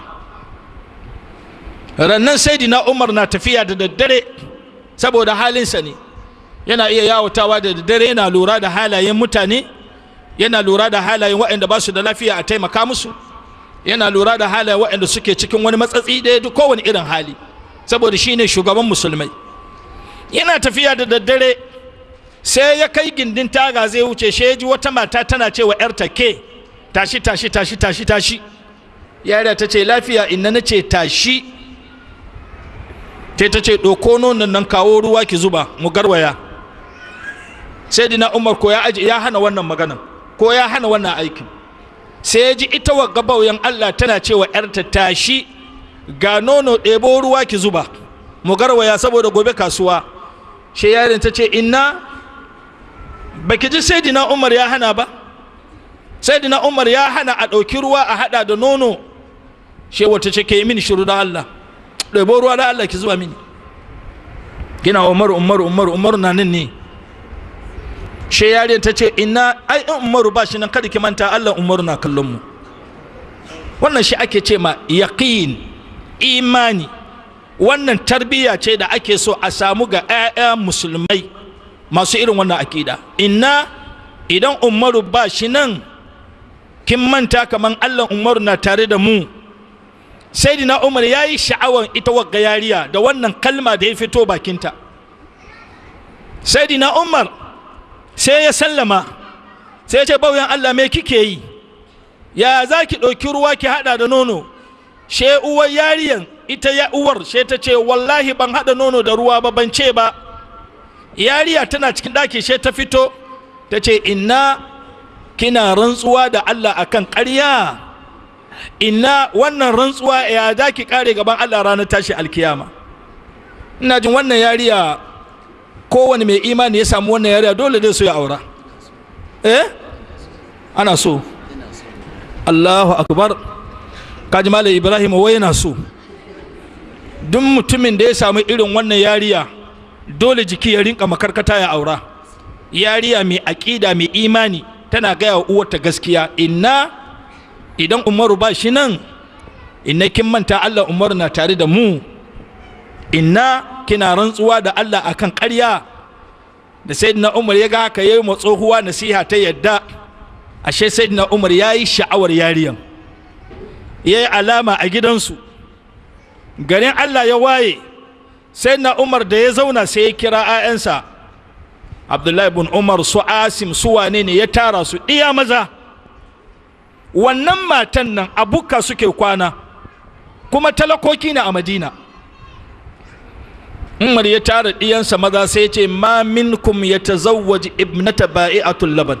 rannan sayyidina Umar na tafiya da daddare saboda halinsa ne yana iya yawatawa da daddare yana lura da halayen mutane yana lura da halayen waɗanda ba su da lafiya a taimaka musu yana lura da halayen waɗanda suke cikin wani matsatsi ɗaya duk kowane irin hali saboda shi ne shugaban musulmai yana tafiya da daddare sai ya kai gindin taga zai wuce shi ya ji wata mata tana cewa ‘yarta ke tashi tashi tashi tashi tashi yara ta ce lafiya inna na ce tashi sai ta ce ɗauko nonon nan kawo ruwa ki zuba mu garwaya sai dina umar ko ya aji ya hana wannan maganan ko ya hana wannan aikin sai ya ji ita wa gabauyan allah tana cewa yarta tashi ga nono ɗebo ruwa ki zuba mu garwaya saboda gobe kasuwa shi yarin ta ce inna baki ji sai dina umar ya hana ba sai dina umar ya hana a ɗauki ruwa a haɗa da nono shi wata ce ke yi mini shiru da allah ɗebo ruwa da allah ki zuba mini gina umaru umaru umaru umaru na nan ne she yariyar ta ce ina ai in umaru ba shi nan kada ki manta allah umaru na kallon mu wannan shi ake ce ma yaqin imani wannan tarbiyya ce da ake so a samu ga 'ya'ya musulmai masu irin wannan akida inna idan umaru ba shi nan kin manta kaman allah umaru na tare da mu sai dina umar ya yi sha'awar ita wagga yariya da wannan kalma da ya fito bakinta sai dina umar sai ya sallama sai ya ce bauyan allah me kike yi ya za ki ɗauki ruwa ki haɗa da nono she uwar yariyan ita ya uwar she ta ce wallahi ban haɗa nono da ruwa ba ban ce ba yariya tana cikin ɗaki she ta fito ta ce inna kina rantsuwa da allah akan ƙarya inna wannan rantsuwa ya za ki kare gaban Allah ranar tashi alkiyama ina jin wannan yariya kowane mai imani ya samu wannan yariya dole dai so ya aura eh ana so Allahu akbar kaji malam Ibrahim wai yana so duk mutumin da ya samu irin wannan yariya dole jiki ya rinka makarkata ya aura yariya mai aƙida mai imani tana gaya wa uwarta gaskiya inna idan umaru ba shi nan inna kin manta allah umaru na tare da mu inna kina rantsuwa da allah akan ƙarya da sayyidina umar ya ga haka yayi ma tsohuwa nasiha ta yadda ashe sayyidina umar ya yi sha'awar yariyan ya yi alama a gidansu garin allah ya waye sayyidina umar da ya zauna sai ya kira 'ya'yansa abdullahi bin umar su asim su wane ne ya tara su iya maza wannan matan nan a bukka suke kwana kuma talakoki ne a madina umar ya tara ɗiyansa maza sai ce ma minkum ya tazawwaji ibnata ba'i'atul laban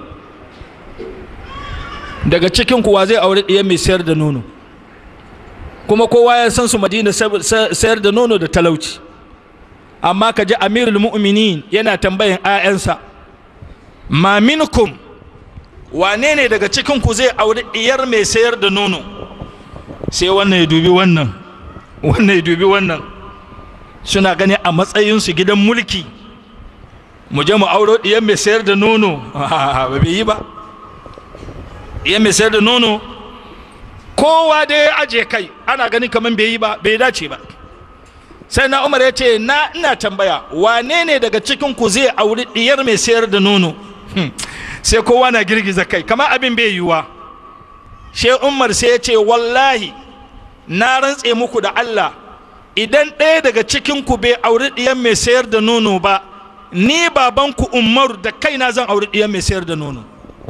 daga cikin kuwa zai aure ɗiyan mai sayar da nono kuma kowa ya san su madina sayar da nono da talauci amma ka ji amirul mu'minin yana tambayan 'ya'yansa ma minkum wane ne daga cikinku zai auri diyar mai sayar da nono sai wannan ya dubi wannan wannan ya dubi wannan suna gani a matsayinsu gidan mulki mu je mu auro diyar mai sayar da nono ba bai yi ba diyar mai sayar da nono kowa da ya aje kai ana gani kamar bai yi ba bai dace ba sai na umar ya ce na ina tambaya wane ne daga cikinku zai auri diyar mai sayar da nono sai kowa na girgiza kai kama abin bai yiwuwa she umar sai ya ce wallahi na rantse muku da Allah idan ɗaya daga cikinku bai auri ɗiyan mai sayar da nono ba ni babanku umaru da kaina zan auri ɗiyan mai sayar da nono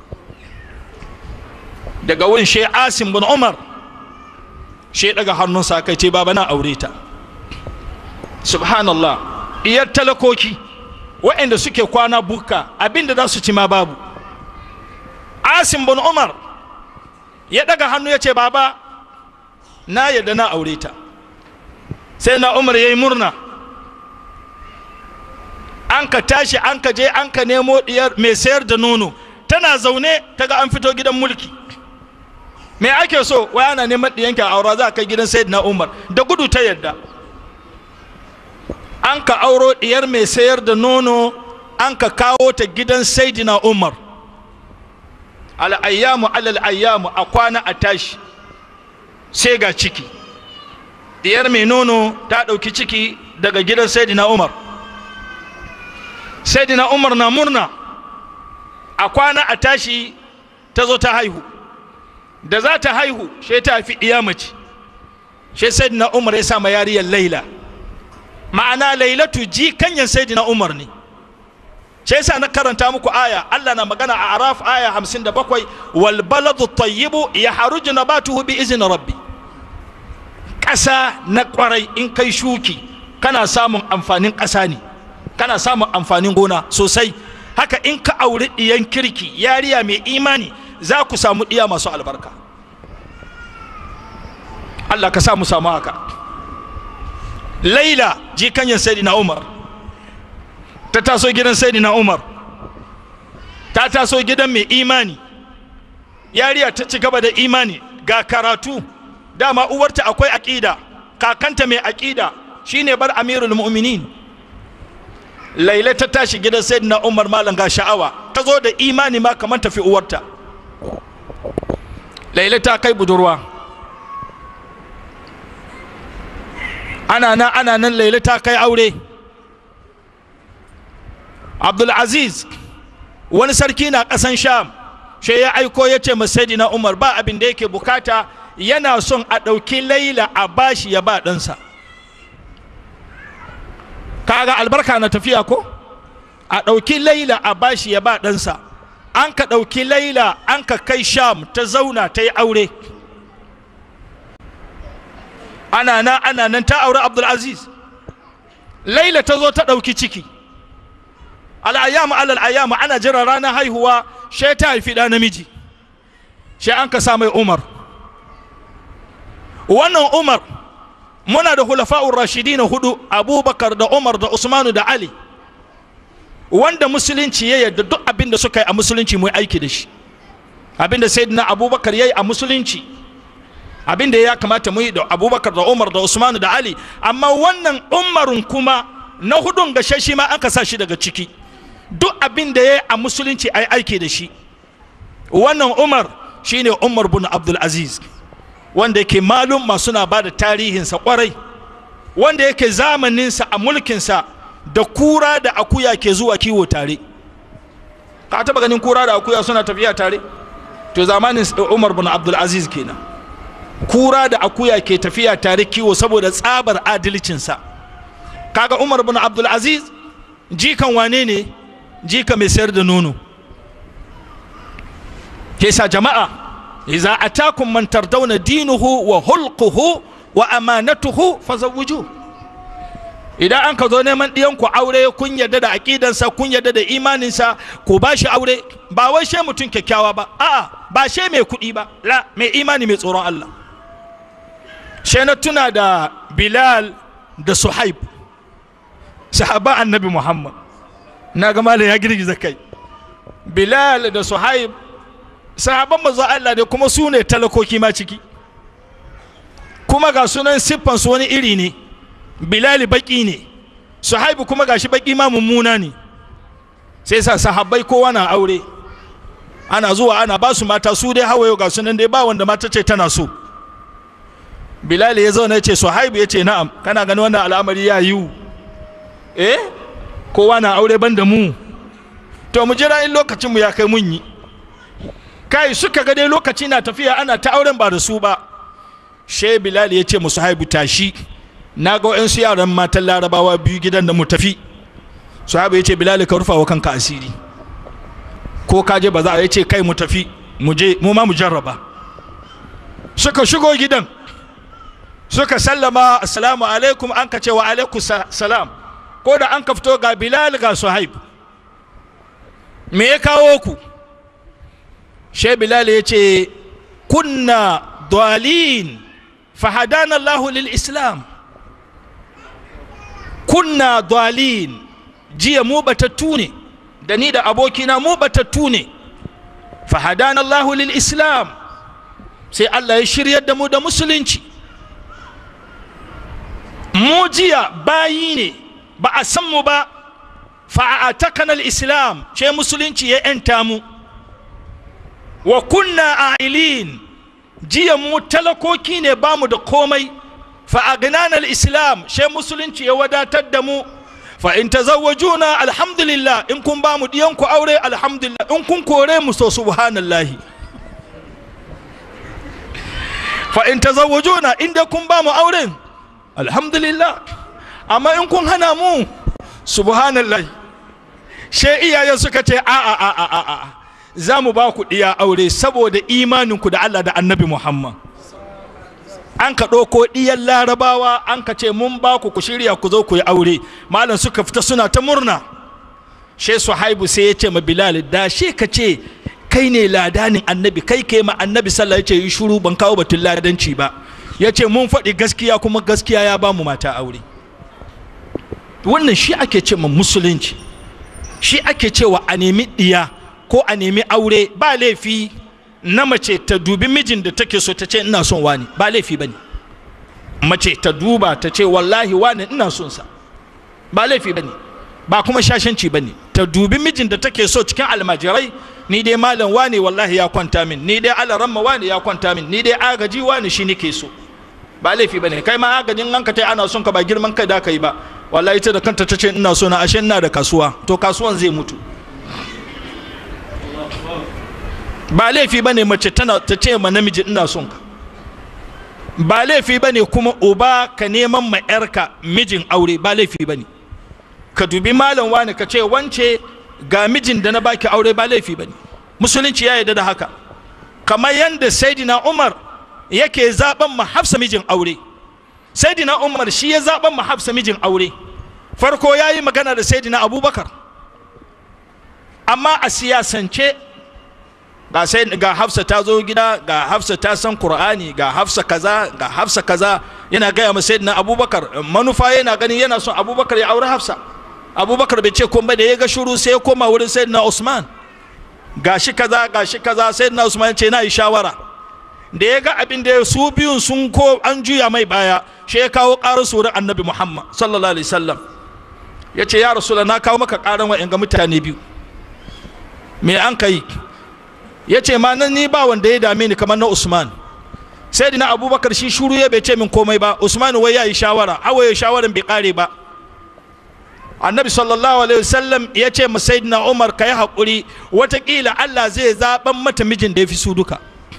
daga wurin she asim bin umar she daga hannunsa kai ce baba na aure ta subhanallah iyar talakoki waɗanda suke kwana buka abinda za su ci ma babu asim bin umar ya daga hannu ya ce baba na yadda na aure ta sai na umar ya yi murna an ka tashi an ka je an ka nemo diyar mai sayar da nono tana zaune ta ga an fito gidan mulki me ake so wai ana neman diyanki a aura za a kai gidan sayyidina umar da gudu ta yadda an ka auro diyar mai sayar da nono an ka kawo ta gidan sayyidina umar al'ayyamu alal ayyamu a kwana a tashi sai ga ciki diyar mai nono ta ɗauki ciki daga gidan sayyidina umar sayyidina umar na murna a kwana a tashi ta zo ta haihu da za ta haihu sai ta fi iya mace sai sayyidina umar ya sama yariyar laila ma'ana lailatu ji kanyan sayyidina umar ne sai yasa na karanta muku aya Allah na magana a araf aya 57 wal baladu tayyibu yahruju nabatuhu bi izni rabbi ƙasa na kwarai in kai shuki kana samun amfanin ƙasa ne kana samun amfanin gona sosai haka in ka auri ɗiyan kirki yariya mai imani za ku samu ɗiya masu albarka Allah ka sa mu samu haka laila jikanyan sayyidina umar ta taso gidan sayyidina umar ta taso gidan mai imani yariya ta ci gaba da imani ga karatu dama uwarta akwai aƙida kakanta mai aƙida shine bar amirul mu'minin laila ta tashi gidan sayyidina umar malam ga sha'awa ta zo da imani ma kamar tafi uwarta laila ta kai budurwa ana nan ana nan laila ta kai aure abdulaziz wani sarki na ƙasan sham shi ya aiko ya ce na umar ba abin da yake bukata yana son a ɗauki laila a bashi ya ba ɗansa kaga albarka na tafiya ko a ɗauki laila a bashi ya ba ɗansa an ka ɗauki laila an ka kai sham ta zauna ta yi aure ana nan ana nan ta aure abdulaziz laila ta zo ta ɗauki ciki al'ayyamu alal ayyamu ana jira ranar haihuwa she ta haifi ɗa namiji she an ka sa mai umar wannan umar muna da hulafa'ur rashidi na hudu abubakar da umar da usmanu da ali wanda musulunci ya yarda duk abin da suka yi a musulunci mu aiki da shi abin da sayyidina abubakar ya yi a musulunci abin da ya kamata mu yi da abubakar da umar da usmanu da ali amma wannan umarun kuma na hudun gashe shi ma aka sa shi daga ciki duk abin da ya yi a musulunci a yi aiki da shi wannan umar shine umar bin abdul aziz wanda yake malum masu na ba da tarihinsa kwarai wanda yake zamaninsa a mulkinsa da kura da akuya ke zuwa kiwo tare ka taba ganin kura da akuya suna tafiya tare to zamanin umar bin abdul aziz kenan kura da akuya ke tafiya tare kiwo saboda tsabar adalcinsa kaga umar bin abdul aziz jikan wane ne jika mai sayar da nono ke sa jama'a iza atakum man tardawna dinuhu wa hulquhu wa amanatuhu fazawwiju idan an ka zo neman ɗiyan ku aure kun yarda da aƙidansa kun yarda da imaninsa ku ba shi aure ba wai she mutum kyakkyawa ba a'a ba she mai kuɗi ba la mai imani mai tsoron Allah she na tuna da Bilal da Suhaib sahaba annabi Muhammad na ga malam ya girgiza kai Bilal da Suhaib sahaban manzo Allah ne kuma su ne talakoki ma ciki kuma ga sunan siffan su wani iri ne bilali baki ne suhaibu kuma gashi baki ma mummuna ne sai sa sahabbai kowa na aure ana zuwa ana ba su mata su dai hawaye ga sunan dai ba wanda mata ce tana so bilali ya zauna ya ce suhaibu ya ce na'am kana gani wannan al'amari ya yiwu eh kowa na aure ban da mu to mu jira in lokacin mu ya kai mun yi kai suka ga dai lokaci na tafiya ana ta auren ba da su ba she bilal ya ce musu haibu tashi na ga wa'yansu yaran matan larabawa biyu gidan da mu tafi su haibu ya ce bilal ka rufa wa kanka asiri ko ka je ba za a ya ce kai mu tafi mu je mu ma mu jarraba suka shigo gidan suka sallama assalamu alaikum an ka ce wa alaikum salam ko da an ka fito ga bilal ga suhaib me ya kawo ku shai bilal ya ce kunna dalin fahadana allahu lil islam kunna dalin jiya mu batattu ne da ni da abokina mu batattu ne fahadana allahu lil islam sai allah ya shiryar da mu da musulunci mu jiya bayi ne ba a san mu ba fa'atakanal islam ce musulunci ya 'yanta mu wa kunna a'ilin jiya mu talakoki ne ba mu da komai fa'agnanar islam she musulunci ya wadatar da mu fa in tazawwajuna alhamdulillah in kun ba mu diyanku aure alhamdulillah in kun kore mu so subhanallahi fa in tazawwajuna in dai kun ba mu auren alhamdulillah amma in kun hana mu subhanallahi she iyayen suka ce a a a a a a za mu ba ku ɗiya aure saboda imaninku da Allah da annabi Muhammad an ka ɗauko ɗiyan larabawa an ka ce mun ba ku ku shirya ku zo ku yi aure malam suka fita suna ta murna she suhaibu sai ya ce ma bilal da she ka ce kai ne ladanin annabi kai ke ma annabi sallah ya ce yi shuru ban kawo batun ladanci ba ya ce mun faɗi gaskiya kuma gaskiya ya ba mu mata aure wannan shi ake ce ma musulunci shi ake cewa a nemi ɗiya ko a nemi aure ba laifi na mace ta dubi mijin da take so ta ce ina son wani ba laifi ba ne mace ta duba ta ce wallahi wani ina son sa ba laifi ba ne ba kuma shashanci ba ne ta dubi mijin da take so cikin almajirai ni dai malam wane wallahi ya kwanta min ni dai alaramma wane ya kwanta min ni dai agaji wane shi nake so ba laifi ba ne kai ma agajin an ka tai ana son ka ba girman kai da kai ba wallahi ita da kanta ta ce ina so na ashe ina da kasuwa to kasuwan zai mutu ba laifi ba ne mace tana ta ce ma namiji ina son ka ba laifi ba ne kuma uba ka neman ma yarka mijin aure ba laifi ba ne ka dubi malam wani ka ce wance ga mijin da na baki aure ba laifi ba ne musulunci ya yarda da haka kamar yadda saidina umar yake zaben ma hafsa mijin aure saidina umar shi ya zaben ma hafsa mijin aure farko ya yi magana da saidina abubakar amma a siyasance ga sai ga hafsa ta zo gida ga hafsa ta san qur'ani ga hafsa kaza ga hafsa kaza yana gaya ma sayyidina abubakar manufa yana ganin yana son abubakar ya aure hafsa abubakar bai ce komai da ya ga shuru sai ya koma wurin sayyidina usman gashi kaza gashi kaza sayyidina usman ya ce na yi shawara da ya ga abin da su biyun sun ko an juya mai baya shi ya kawo ƙarar surar annabi muhammad sallallahu alaihi wasallam ya ce ya rasulullah na kawo maka ƙaran wa'in ga mutane biyu me an kai ya ce ma nan ni ba wanda ya dame ni kamar na usman sai dina abubakar shi shuru ya bai ce min komai ba usman wai ya yi shawara hawaye shawaran bai kare ba annabi sallallahu alaihi wasallam ya ce ma sayyidina umar ka yi haƙuri watakila allah zai zaɓan mata mijin da ya fi su duka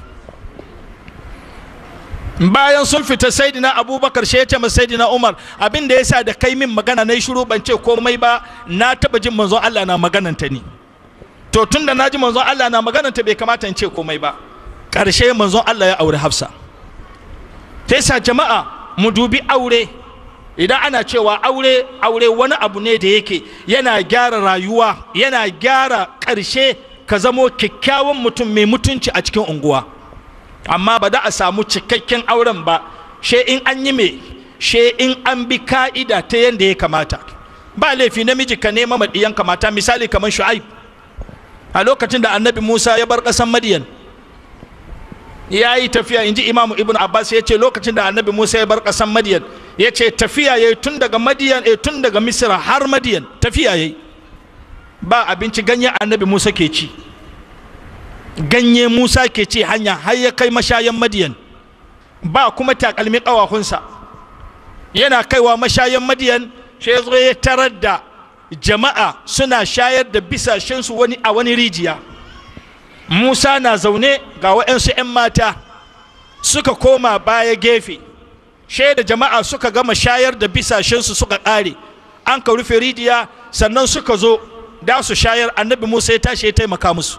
bayan sun fita sayyidina abubakar shi ya ce ma sayyidina umar abin da ya sa da kai min magana na yi shuru ban ce komai ba na taɓa jin manzon allah na magananta ni to tun da na ji manzon Allah na magana ta bai kamata in ce komai ba ƙarshe manzon Allah ya aure Hafsa ta sa jama'a mu dubi aure idan ana cewa aure aure wani abu ne da yake yana gyara rayuwa yana gyara ƙarshe ka zamo kyakkyawan mutum mai mutunci a cikin unguwa amma ba da a samu cikakken auren ba she in an yi me she in an bi ka'ida ta yadda ya kamata ba laifi namiji ka nema maɗiyan kamata misali kamar shu'aib a lokacin da annabi musa ya bar ƙasan madiyan ya yi tafiya in ji imamu ibn abbas ya ce lokacin da annabi musa ya bar ƙasan madiyan ya ce tafiya ya yi tun daga madiyan eh, tun daga misira har madiyan tafiya ya yi ba abinci ganye annabi musa ke ci ganye musa ke ci hanya har ya kai mashayan madiyan ba kuma takalmi ƙawahunsa yana kaiwa mashayan madiyan sai ya zo ya tarar da jama'a suna shayar da bisashensu wani a wani rijiya musa na zaune ga waɗansu 'yan mata suka koma baya gefe shaida jama'a suka gama shayar da bisashensu suka ƙare an ka rufe rijiya sannan suka zo da su shayar annabi musa ya tashi ya taimaka musu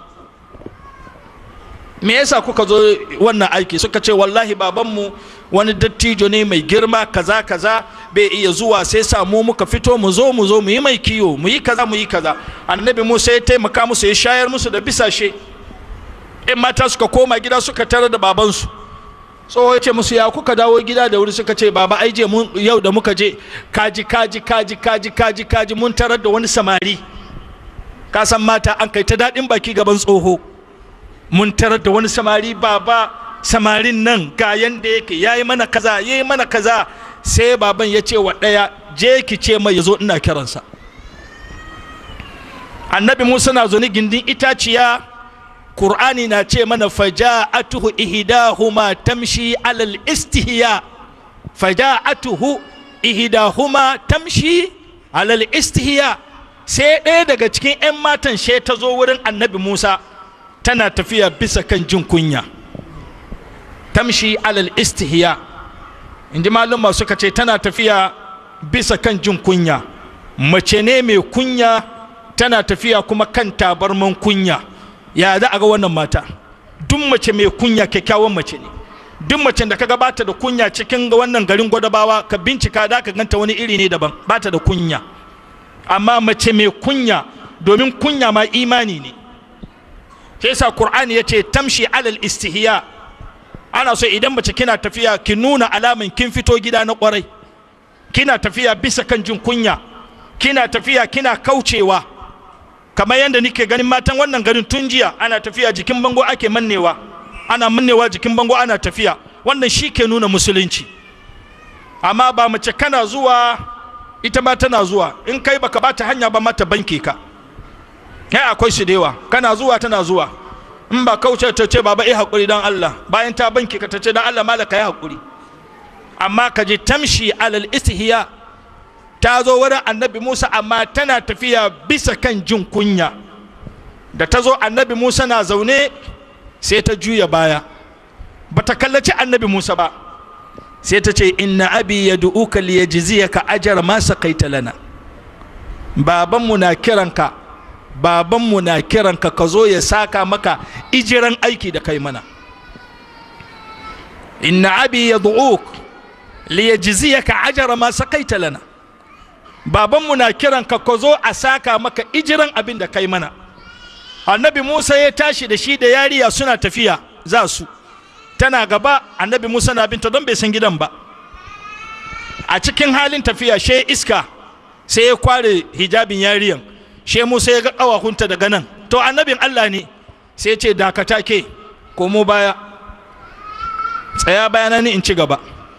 me yasa kuka zo wannan aiki suka ce wallahi babanmu wani dattijo ne mai girma kaza kaza bai iya zuwa sai samu muka fito mu zo mu zo mu yi mai kiyo mu yi kaza mu yi kaza annabi musa ya taimaka musu ya shayar musu da bisashe in mata suka koma gida suka tarar da babansu tsoho ya ce musu ya kuka dawo gida da wuri suka ce baba ai je mun yau da muka je kaji kaji kaji kaji kaji kaji mun tarar da wani samari ka san mata an kai ta daɗin baki gaban tsoho mun tarar da wani samari baba samarin nan ga yanda yake yayi mana kaza yayi mana kaza sai baban ya ce wa ɗaya je ki ce mai yazo ina kiransa annabi musa na zo ni gindin itaciya qur'ani na ce mana faja'atuhu ihdahuma tamshi alal istihya faja'atuhu ihdahuma tamshi alal istihya sai ɗaya daga cikin 'yan matan she ta zo wurin annabi musa tana tafiya bisa kan jin kunya tamshi alal istihya inji maluma suka ce tana tafiya bisa kan jin kunya mace ne mai kunya tana tafiya kuma kan tabarman kunya ya za a ga wannan mata duk mace mai kunya kyakkyawan mace ne duk mace da ka bata da kunya cikin wannan garin gwadabawa ka bincika da ka ganta wani iri ne daban bata da kunya amma mace mai kunya domin kunya ma imani ne shi yasa qur'ani yace tamshi alal istihya ana so idan mace kina tafiya ki nuna alaman kin fito gida na kwarai kina tafiya bisa kan jin kunya kina tafiya kina kaucewa kamar yadda nike ganin matan wannan garin tun jiya ana tafiya jikin bango ake mannewa ana mannewa jikin bango ana tafiya wannan shi ke nuna musulunci amma ba mace kana zuwa ita ma tana zuwa in kai baka bata hanya ba mata banke ka kai akwai su da yawa kana zuwa tana zuwa in ba kauce ta ce baba eh hakuri dan Allah bayan ta banke ka ta ce dan Allah malaka ya hakuri amma ka ji tamshi alal istihya ta zo wurin annabi Musa amma tana tafiya bisa kan jin kunya da ta zo annabi Musa na zaune sai ta juya baya bata kallaci annabi Musa ba sai ta ce inna abi yad'uka liyajziyaka ajra ma saqaita lana babanmu na kiranka babanmu na kiranka ka zo ya saka maka ijiran aiki da kai mana inna abi yad'uk liyajziyaka ajra ma saqaita lana babanmu na kiranka ka zo a saka maka ijiran abin da kai mana annabi Musa ya tashi da shi da yariya suna tafiya za su tana gaba annabi musa na binta don bai san gidan ba a cikin halin tafiya she iska sai ya kware hijabin yariyan she musa ya ga ƙawahunta daga nan to annabin allah ne sai ya ce dakata ke komo baya tsaya bayana ni in ci gaba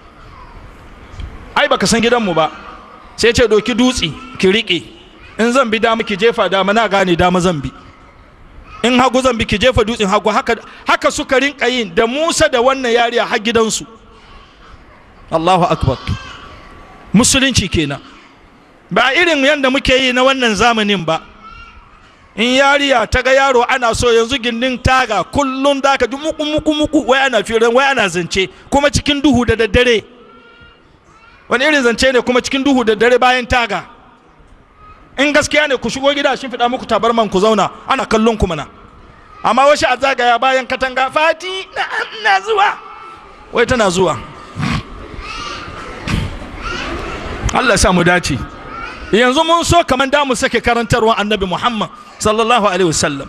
ai baka san gidanmu ba sai ce doki dutse ki riƙe in zan bi dama ki jefa dama na gane dama zan bi in hagu zan bi ki jefa dutsen hagu haka haka suka rinka yin da Musa da wannan yariya har gidansu Allahu akbar musulunci kenan ba irin yadda muke yi na wannan zamanin ba in yariya ta ga yaro ana so yanzu gindin taga kullum da ka ji muku muku muku wai ana firan wai ana zance kuma cikin duhu da daddare wani irin zance ne kuma cikin duhu da daddare bayan taga in gaskiya ne ku shigo gida shin fiɗa muku tabarman ku zauna ana kallon ku mana amma wasu a zagaya bayan katanga fati na zuwa wai tana zuwa Allah sa mu dace yanzu mun so kamar da mu sake karantarwa annabi Muhammad sallallahu alaihi wasallam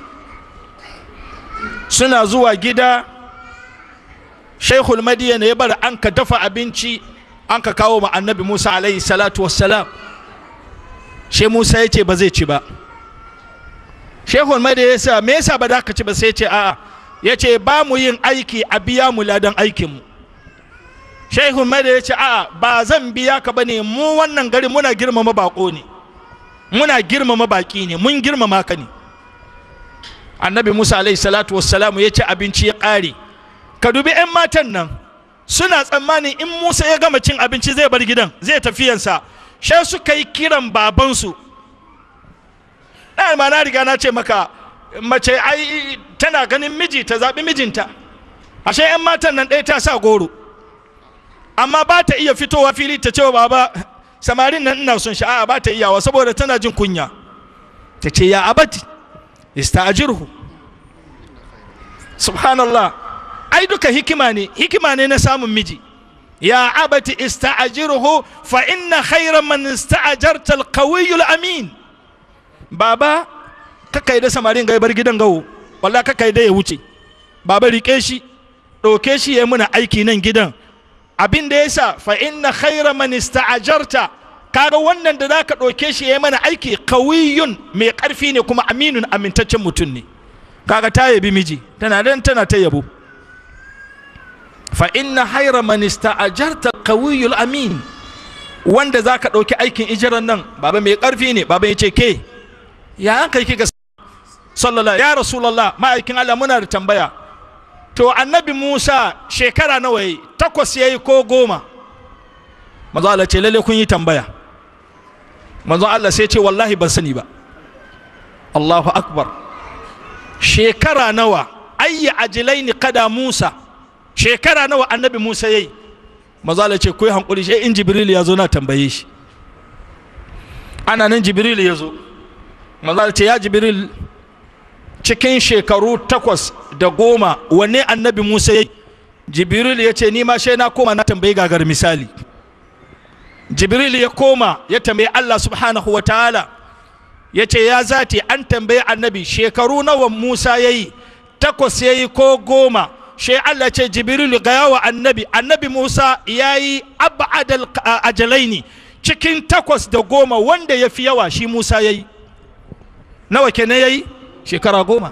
suna zuwa gida Sheikhul Madiyana ya bar an ka dafa abinci an ka kawo ma annabi Musa alaihi salatu wassalam she Musa ya ce ba zai ci ba Shehun mai da ya sa me yasa ba da ka ci ba sai ce a'a ya ce ba mu yin aiki a biya mu ladan aikin mu Shehun mai da ya ce a'a ba zan biya ka bane mu wannan gari muna girmama bako ne muna girmama baki ne mun girmama ka ne Annabi Musa alaihi salatu wassalamu ya ce abinci ya ƙare ka dubi 'yan matan nan suna tsammanin in Musa ya gama cin abinci zai bar gidan zai tafiyansa sai suka yi kiran babansu ma na riga na ce maka mace ai tana ganin miji ta zaɓi mijinta ashe 'yan matan nan ɗaya ta sa goro amma ba ta iya fitowa fili ta ce wa baba samarin nan ina son sha'a ba ta iyawa saboda tana jin kunya ta ce ya abati ista'jirhu subhanallah ai duka hikima ne hikima ne na samun miji ya abati ista'jirhu fa inna khayra man ista'jarta al-qawiyyu al-amin baba kakai da samarin ga bar gidan gawo wallahi kakai da ya wuce baba rike shi ɗauke shi ya muna aiki nan gidan abin da yasa fa inna khayra man ista'jarta kaga wannan da zaka ɗauke shi ya mana aiki qawiyyun mai ƙarfi ne kuma aminun amintaccen mutum ne kaga ta yabi miji tana dan tana ta yabo fa inna hayra man ista'jarta qawiyyul amin wanda zaka ɗauki aikin ijiran nan baba mai ƙarfi ne baba ya ce ke ya an kai kika sallallahu ya rasulullah ma'aikin Allah muna da tambaya to annabi Musa shekara nawa yi takwas yayi ko goma manzo Allah ce lalle kun yi tambaya manzo Allah sai ce wallahi ban sani ba Allahu akbar shekara nawa ayya ajilaini kada Musa shekara nawa annabi Musa yayi manzo Allah ce ku yi hankuri sai in Jibril ya zo na tambaye shi ana nan Jibril ya zo manzo ce ya Jibril cikin shekaru takwas da goma wanne annabi Musa ya Jibril ya ce ni ma shai na koma na tambayi gagar misali Jibril ya koma ya tambayi Allah subhanahu wa ta'ala ya ce ya zati an tambayi annabi shekaru nawa musa ya yi takwas ya yi ko goma shi allah ce jibrilu gaya wa annabi annabi musa ya yi abadal ajalaini cikin takwas da goma wanda ya fi yawa shi musa ya yi nawa kenan ya yi shekara goma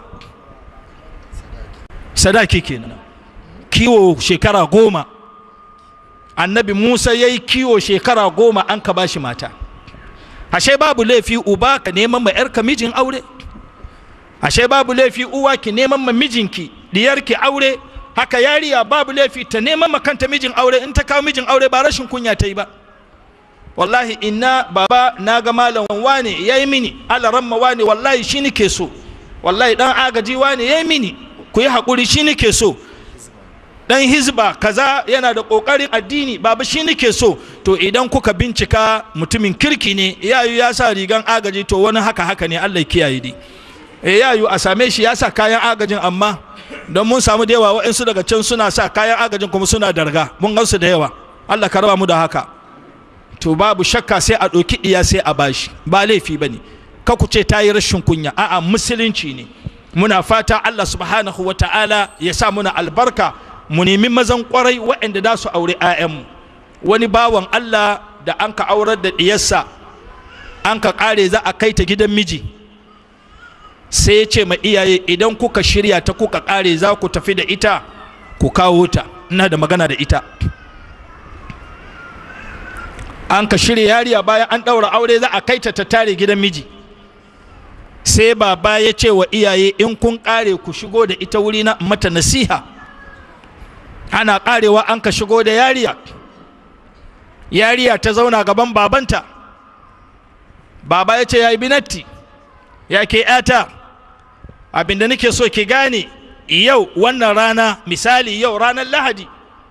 sadaki kenan kiwo shekara goma annabi musa ya yi kiwo shekara goma an ka bashi mata ashe babu laifi uba ka neman ma yarka mijin aure ashe babu laifi uwa ki neman ma mijinki diyarki aure haka yariya babu laifi ta neman ma kanta mijin aure in ta kawo mijin aure ba rashin kunya ta yi ba wallahi inna baba na ga malam wane ya yi mini alaramma wane wallahi shi nike so wallahi dan agaji wane ya yi mini ku yi haƙuri shi nike so dan hizba kaza yana da ƙoƙarin addini baba shi nike so to idan kuka bincika mutumin kirki ne yayu ya sa rigan agaji to wani haka haka ne Allah ya kiyaye dai e yayu a same shi ya sa kayan agajin amma don mun samu da yawa wa'insu daga can suna sa kayan agajin kuma suna darga mun gansu da yawa Allah ka raba mu da haka to babu shakka sai a ɗauki iya sai a bashi ba laifi ba ne ka ku ce ta yi rashin kunya a'a musulunci ne muna fata Allah subhanahu wa ta'ala ya sa muna albarka mu nemi mazan kwarai waɗanda za su aure 'ya'yanmu wani bawan Allah da an ka aurar da ɗiyarsa an ka ƙare za a kai ta gidan miji sai ya ce ma iyaye idan kuka shirya ta kuka ƙare za ku tafi da ita ku kawo ta ina da magana da ita an ka shirya yariya bayan an ɗaura aure za a kai ta ta tare gidan miji sai baba ya ce wa iyaye in kun ƙare ku shigo da ita wuri na mata nasiha ana ƙarewa an ka shigo da yariya yariya ta zauna gaban babanta baba ya ce ya yi binatti ya ke yata abinda nake so ki gane yau wannan rana misali yau ranar lahadi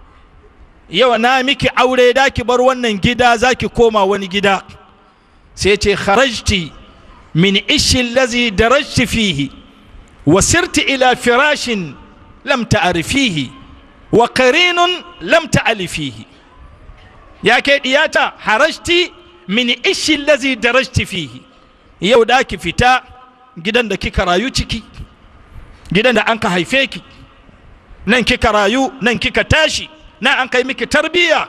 yau na miki aure da ki bar wannan gida za ki koma wani gida sai ce kharajti min ishi lazi darajti fihi wa sirti ila firashin lam ta'rifihi wa qarinun lam ta'alifihi ya ke diyata harajti min ishi lazi darajti fihi yau da ki fita gidan da kika rayu ciki gidan da an ka haife ki nan kika rayu nan kika tashi nan an kai miki tarbiyya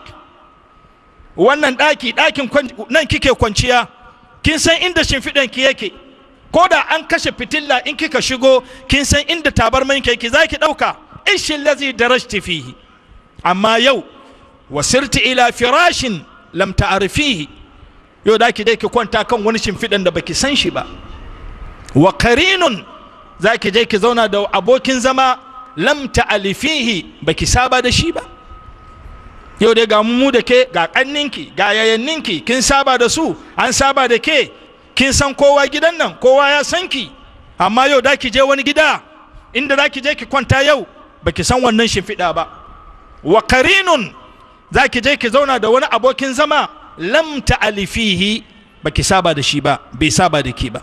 wannan ɗaki ɗakin nan kike kwanciya kin san inda shimfiɗan ki yake ko da an kashe fitilla in kika shigo kin san inda tabarman ki yake za ki ɗauka ishin lazi darajti fihi amma yau wasirti ila firashin lam ta'rifihi yau da ki dai ki kwanta kan wani shimfiɗan da baki san shi ba wa karinun za ki je ki zauna da abokin zama lam ta'alifihi baki saba da shi ba yau dai ga mu da ke ga kanninki ga yayanninki kin saba da su an saba da ke kin san kowa gidan nan kowa ya san ki amma yau da ki je wani gida inda za ki je ki kwanta yau baki san wannan shimfiɗa ba wa karinun za ki je ki zauna da wani abokin zama lam ta'alifihi baki saba da shi ba bai saba da ki ba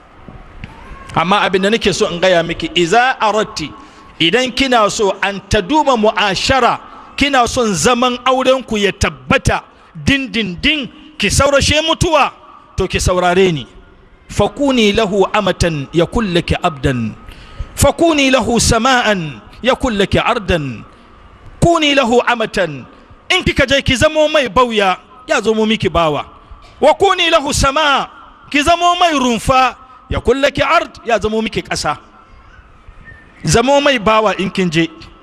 amma abin da nake so in gaya miki iza aratti idan kina so an taduma mu'ashara kina son zaman auren ku ya tabbata dindindin ki saurashe mutuwa to ki saurare ni fakuni lahu amatan ya kullaki abdan fakuni lahu sama'an ya kullaki ardan kuni lahu amatan in kika je ki zamo mai bauya ya zamo miki bawa wa kuni lahu sama ki zamo mai rumfa ya kullaki ard ya zamo miki ƙasa zamo mai bawa in kin je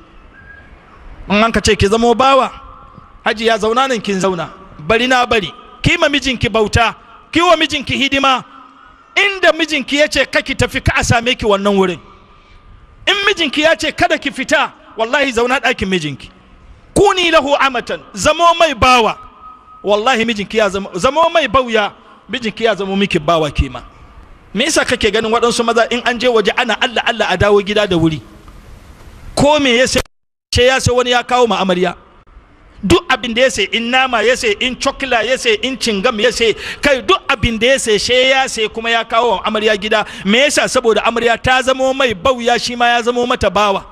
in an ka ce ki zamo bawa haji ya zauna nan kin zauna bari na bari ki ma mijinki bauta ki wa mijinki hidima inda mijinki ya ce kaki tafi ka a same ki wannan wurin in mijinki ya ce kada ki fita wallahi zauna ɗakin mijinki kuni lahu amatan zamo mai bawa wallahi mijinki ya zamo zamo mai bauya mijinki ya zamo miki bawa kima me yasa kake ganin waɗansu maza in an je waje ana Allah Allah a dawo gida da wuri ko me ya sai ya sai wani ya kawo ma amarya duk abin da ya sai in nama ya sai in cokla ya sai in cingam ya sai kai duk abin da ya sai she ya sai kuma ya kawo wa amarya gida me yasa saboda amarya ta zamo mai bauya shi ma ya zamo mata bawa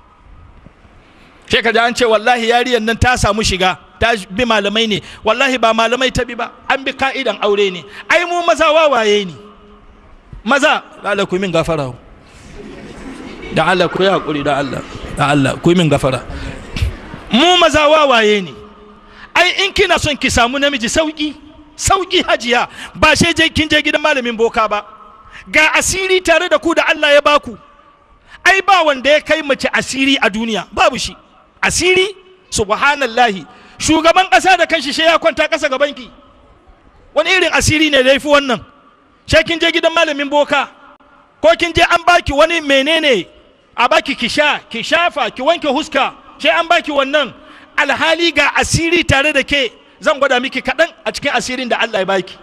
shekaru an ce wallahi yariyar nan ta samu shiga ta bi malamai ne wallahi ba malamai ta bi ba an bi ka'idan aure ne ai mu maza wawaye ne maza da Allah ku yi min gafara da Allah ku yi hakuri da Allah da Allah ku yi min gafara mu maza wawaye ne ai in kina son ki samu namiji sauki sauki hajiya ba sai je kin je gidan malamin boka ba ga asiri tare da ku da Allah ya baku ai ba wanda ya kai mace asiri a duniya babu shi asiri subhanallahi shugaban ƙasa da kanshi sai ya kwanta ƙasa gaban ki wani irin asiri ne da ya fi wannan sai kin je gidan malamin boka ko kin je an baki wani menene a baki ki sha ki shafa ki wanke huska sai an baki wannan alhali ga asiri tare da ke zan gwada miki kaɗan a cikin asirin da Allah ya baki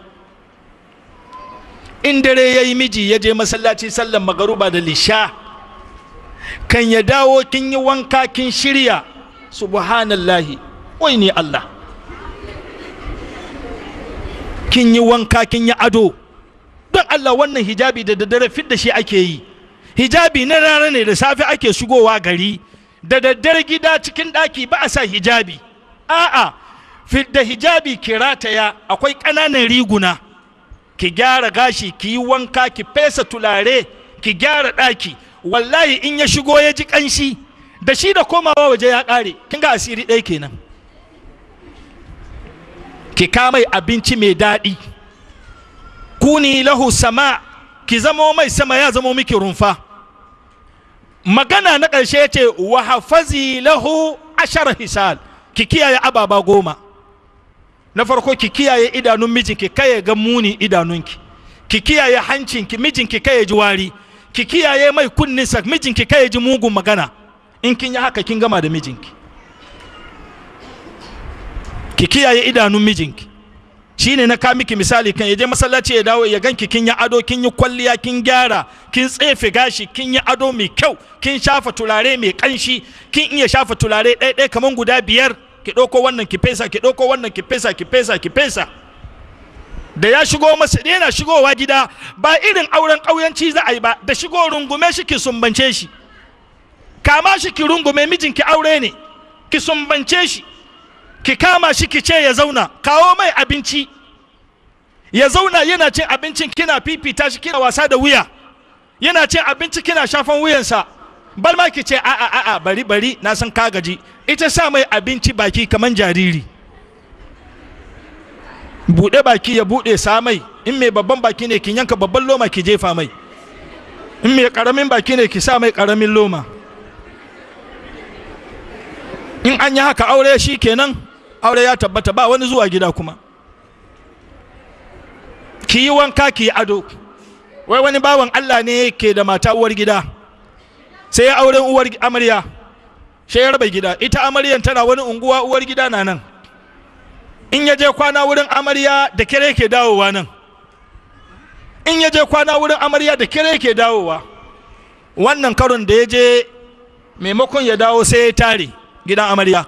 in dare ya yi miji ya je masallaci sallan magaruba da lisha kan ya dawo kin yi wanka kin shirya subhanallahi wai ne Allah kin yi wanka kin yi ado don Allah wannan hijabi da daddare fit da shi ake yi hijabi na rana ne da safe ake shigowa gari da daddare gida cikin ɗaki ba a sa hijabi a'a fit da hijabi ki rataya akwai ƙananan riguna ki gyara gashi ki yi wanka ki fesa tulare ki gyara ɗaki wallahi in ya shigo ya ji ƙanshi da shi da komawa waje ya ƙare kin ga asiri ɗaya kenan ki kamai abinci mai daɗi kuni lahu sama ki zamo mai sama ya zamo miki rumfa magana na ƙarshe ya ce wa hafazi lahu ashar hisal ki kiyaye ababa goma na farko ki kiyaye idanun mijinki kai ga muni idanunki ki kiyaye hancinki mijinki kai ji wari ki kiyaye mai kunninsa mijinki kai ji mugun magana in kin yi haka kin gama da mijinki ki kiyaye idanun mijinki shine na ka miki misali kan yaje masallaci ya dawo ya ganki kin yi ado kin yi kwalliya kin gyara kin tsefe gashi kin yi ado mai kyau kin shafa turare mai kanshi kin iya shafa turare ɗaya ɗaya kaman guda biyar ki ɗauko wannan ki fesa ki ɗauko wannan ki fesa ki fesa ki fesa da ya shigo masa yana shigowa gida ba irin auren ƙauyanci za a yi ba da shigo rungume shi ki sumbance shi kama shi ki rungume mijinki aure ne ki sumbance shi ki kama shi ki ce ya zauna kawo mai abinci ya zauna yana cin abincin kina fifita shi kina wasa da wuya yana cin abinci kina shafan wuyansa bar ma ki ce a a a a bari bari na san ka gaji ita sa mai abinci baki kaman jariri buɗe baki ya buɗe sa mai in mai babban baki ne ki yanka babban loma ki jefa mai in mai karamin baki ne ki sa mai karamin loma in an yi haka aure shi kenan aure ya tabbata ba wani zuwa gida kuma ki yi wanka ki yi ado wai wani bawan Allah ne ke da mata uwar gida sai ya auren uwar amarya sai ya raba gida ita amaryan tana wani unguwa uwar gida na nan in ya je kwana wurin amarya da kere ke dawowa nan in ya je kwana wurin amarya da kere ke dawowa wannan karon da ya je maimakon ya dawo sai ya tare gidan amarya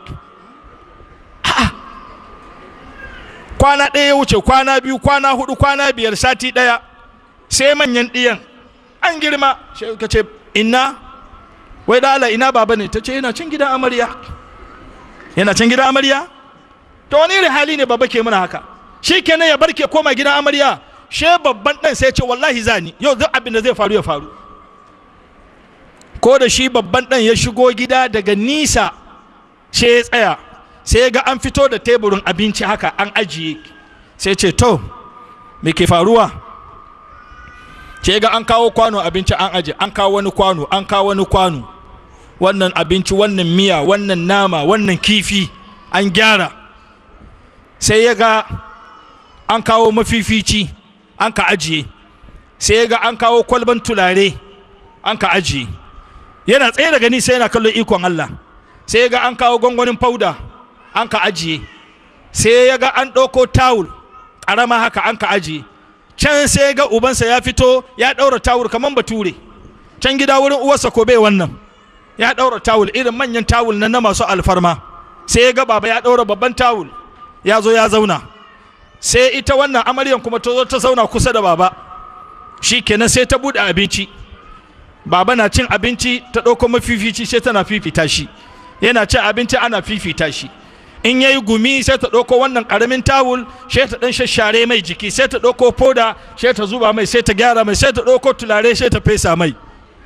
kwana ɗaya ya wuce kwana biyu kwana hudu kwana biyar sati ɗaya sai manyan ɗiyan an girma sai ka ce inna wai da Allah ina baba ne ta ce yana cin gidan amarya yana cin gidan amarya to wani irin hali ne baba ke muna haka shi kenan ya barke koma gidan amarya she babban ɗan sai ce wallahi zani yau duk abin da zai faru ya faru ko da shi babban ɗan ya shigo gida daga nisa sai ya tsaya sai ga an fito da teburin abinci haka an ajiye sai ce to me ke faruwa sai ga an kawo kwano abinci an aje an kawo wani kwano an kawo wani kwano wannan abinci wannan miya wannan nama wannan kifi an gyara sai ya ga an kawo mafifici an ka ajiye sai ya ga an kawo kwalban tulare an ka ajiye yana tsaye daga ni sai yana kallon ikon Allah sai ya ga an kawo gwangwanin fauda an ka ajiye sai ya ga an ɗauko tawul ƙarama haka an ka ajiye can sai ya ga ubansa ya fito ya ɗaura tawul kamar bature can gida wurin uwarsa ko bai wannan ya ɗaura tawul irin manyan tawul na masu alfarma sai ya ga baba ya ɗaura babban tawul ya zo ya zauna sai ita wannan amaryan kuma ta zo ta zauna kusa da baba shi kenan sai ta buɗe abinci baba na cin abinci ta ɗauko mafifici sai tana fifita shi yana cin abinci ana fifita shi in yayi gumi sai ta ɗauko wannan ƙaramin tawul sai ta ɗan shashare mai jiki sai ta ɗauko foda sai ta zuba mai sai ta gyara mai sai ta ɗauko tulare sai ta fesa mai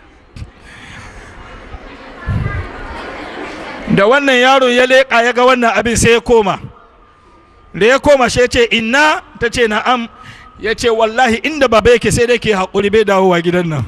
da wannan yaro ya leƙa ya ga wannan abin sai ya koma da ya koma sai ya ce inna ta ce na'am ya ce wallahi inda baba yake sai dai ke haƙuri bai dawowa gidan nan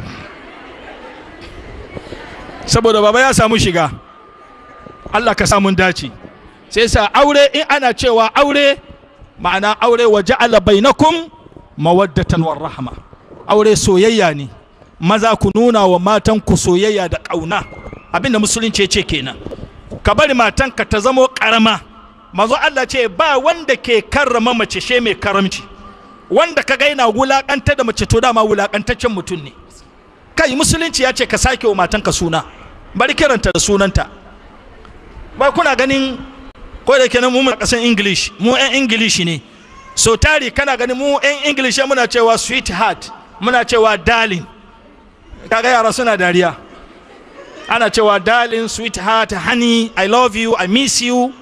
saboda baba ya samu shiga Allah ka samun dace sai sa aure in ana cewa aure ma'ana aure wa ja'ala bainakum mawaddatan war rahma aure soyayya ne maza ku nuna wa matan ku soyayya da ƙauna abinda musulunci ya ce kenan ka bari matanka ta zamo ƙarama mazo Allah ce ba wanda ke karrama mace she mai karamci wanda ka gaina wulaƙanta da mace to dama wulaƙantaccen mutum ne kai musulunci ya ce ka sake wa matanka suna bari kiranta da sunanta ba kuna ganin ko da kenan mu kasan english mu yan english ne so tari kana ganin mu yan english muna cewa sweetheart muna cewa darling kaga yara suna dariya ana cewa darling sweetheart honey i love you i miss you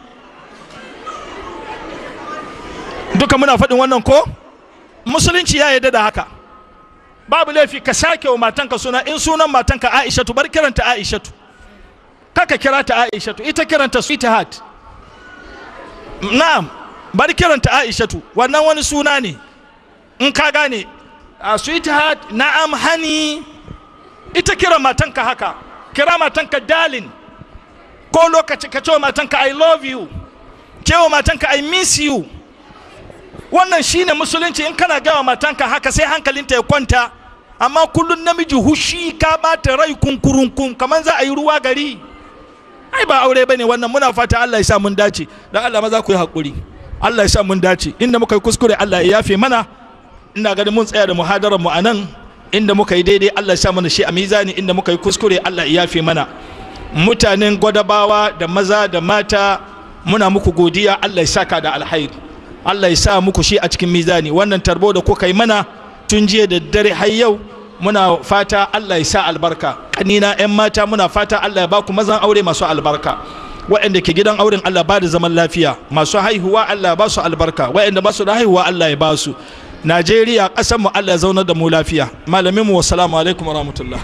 duka muna faɗin wannan ko musulunci ya yarda da haka babu laifi ka sake wa matanka suna in sunan matanka aishatu bar kiranta aishatu kaka kira ta aishatu ita kiranta sweetheart na'am bar kiranta aishatu wannan wani suna ne in ka gane a sweetheart na'am hani ita kira matanka haka kira matanka darling ko lokaci ka ce wa matanka i love you ce wa matanka i miss you wannan shine musulunci in kana gawa matanka haka sai hankalinta ya kwanta amma kullum namiji hushi ka bata rai kunkurunkun kamar za a yi ruwa gari ai ba aure bane wannan muna fata Allah ya sa mun dace dan Allah maza ku yi hakuri Allah ya sa mun dace inda muka yi kuskure Allah ya yafe mana ina ganin mun tsaya da muhadarar mu anan inda muka yi daidai Allah ya sa mana shi a mizani inda muka yi kuskure Allah ya yafe mana mutanen gwadabawa da maza da mata muna muku godiya Allah ya saka da alhairi Allah ya sa muku shi a cikin mizani wannan tarbo da kuka yi mana tun jiya da dare har yau muna fata Allah ya sa albarka kanina yan mata muna fata Allah ya baku mazan aure masu albarka waɗanda ke gidan auren Allah ba da zaman lafiya masu haihuwa Allah ya ba su albarka waɗanda ba su da haihuwa Allah ya ba su Najeriya ƙasar mu Allah ya zaunar da mu lafiya malamin mu wassalamu alaikum wa rahmatullah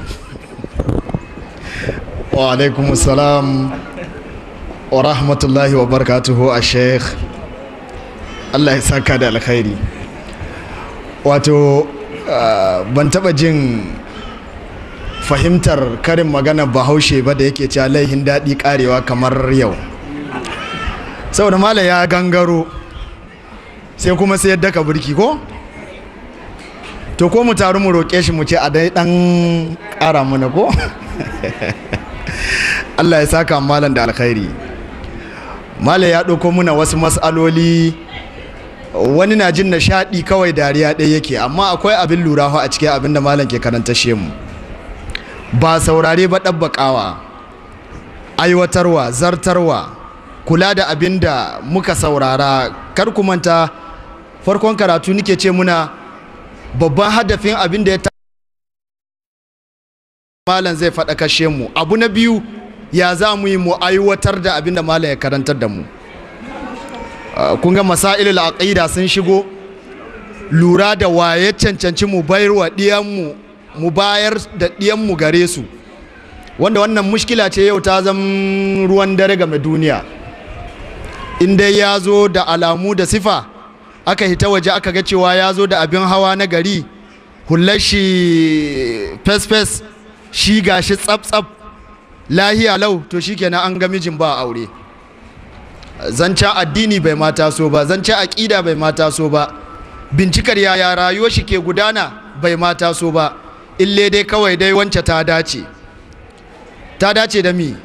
wa alaikum salam wa rahmatullahi wa barakatuhu a sheikh Allah ya saka da alkhairi wato ban taba jin fahimtar karin magana bahaushe ba da yake cewa laihin daɗi karewa kamar yau saboda malam ya gangaro sai kuma sai yadda ka burki ko to ko mu taru mu roƙe shi mu ce a dai ɗan ƙara mana ko Allah ya saka malam da alkhairi malam ya ɗauko muna wasu matsaloli wani na jin nishaɗi kawai dariya ɗaya yake amma akwai abin lura a cikin abin da malam ke karanta mu ba saurare ba ɗabbaƙawa aiwatarwa zartarwa kula da abin da muka saurara kar ku manta farkon karatu nike ce muna babban hadafin abin da ya ta malam zai faɗa kashe mu abu na biyu ya za mu yi mu aiwatar da abin da malam ya karantar da mu kun ga masailul aqida sun shigo lura da waye cancanci mu bayar wa diyanmu mu bayar da diyanmu gare su wanda wannan mushkila ce yau ta zama ruwan dare game duniya in dai ya zo da alamu da sifa aka hita waje aka ga cewa ya zo da abin hawa na gari hullar shi fes-fes shi gashi tsaf-tsaf lahiya lau to shikenan an ga mijin ba aure zancen addini bai mata so ba zancen aƙida bai mata so ba bincikar yaya rayuwar shi ke gudana bai mata so ba ille dai kawai dai wance ta dace ta dace da mi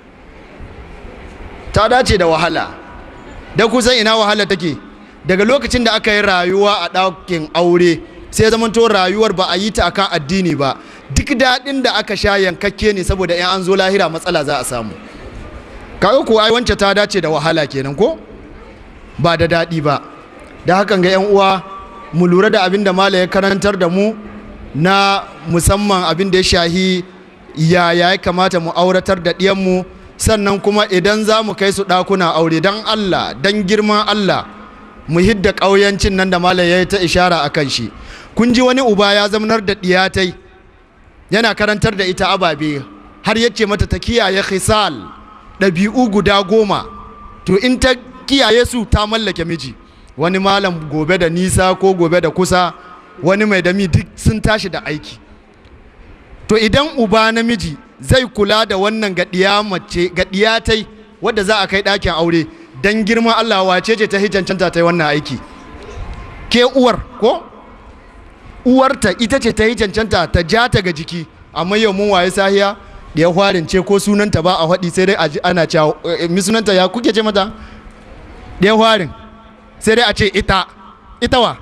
ta dace da wahala da kusan ina wahala take daga lokacin da aka yi rayuwa a ɗakin aure sai zamanto rayuwar ba a yi ta akan addini ba duk daɗin da aka sha yankakke ne saboda in an zo lahira matsala za a samu kaga ko ai wance ta dace da wahala kenan ko ba da daɗi ba da hakan ga 'yan uwa mu lura da abin da mala ya karantar da mu na musamman abin da ya shahi yaya ya kamata mu auratar da ɗiyanmu sannan kuma idan za mu kai su ɗakuna aure don Allah don girman Allah mu hidda ƙauyancin nan da malam ya yi ta ishara a kan shi kun ji wani uba ya zamanar da ɗiyatai yana karantar da ita ababe har yace mata ta kiyaye khisal ɗabi'u guda goma to in ta kiyaye su ta mallake miji wani malam gobe da nisa ko gobe da kusa wani mai dami duk sun tashi da aiki to idan uba namiji zai kula da wannan gaɗiya mace gaɗiyatai wadda za a kai ɗakin aure don girman Allah wace ce ta hijancanta ta yi wannan aiki ke uwar ko uwarta ita ce ta yi cancanta ta ja ta ga jiki amma yau mun waye sahiya da ya hwarin ce ko sunanta ba a haɗi sai dai a ji ana cewa mi sunanta ya kuke ce mata da ya hwarin sai dai a ce ita ita wa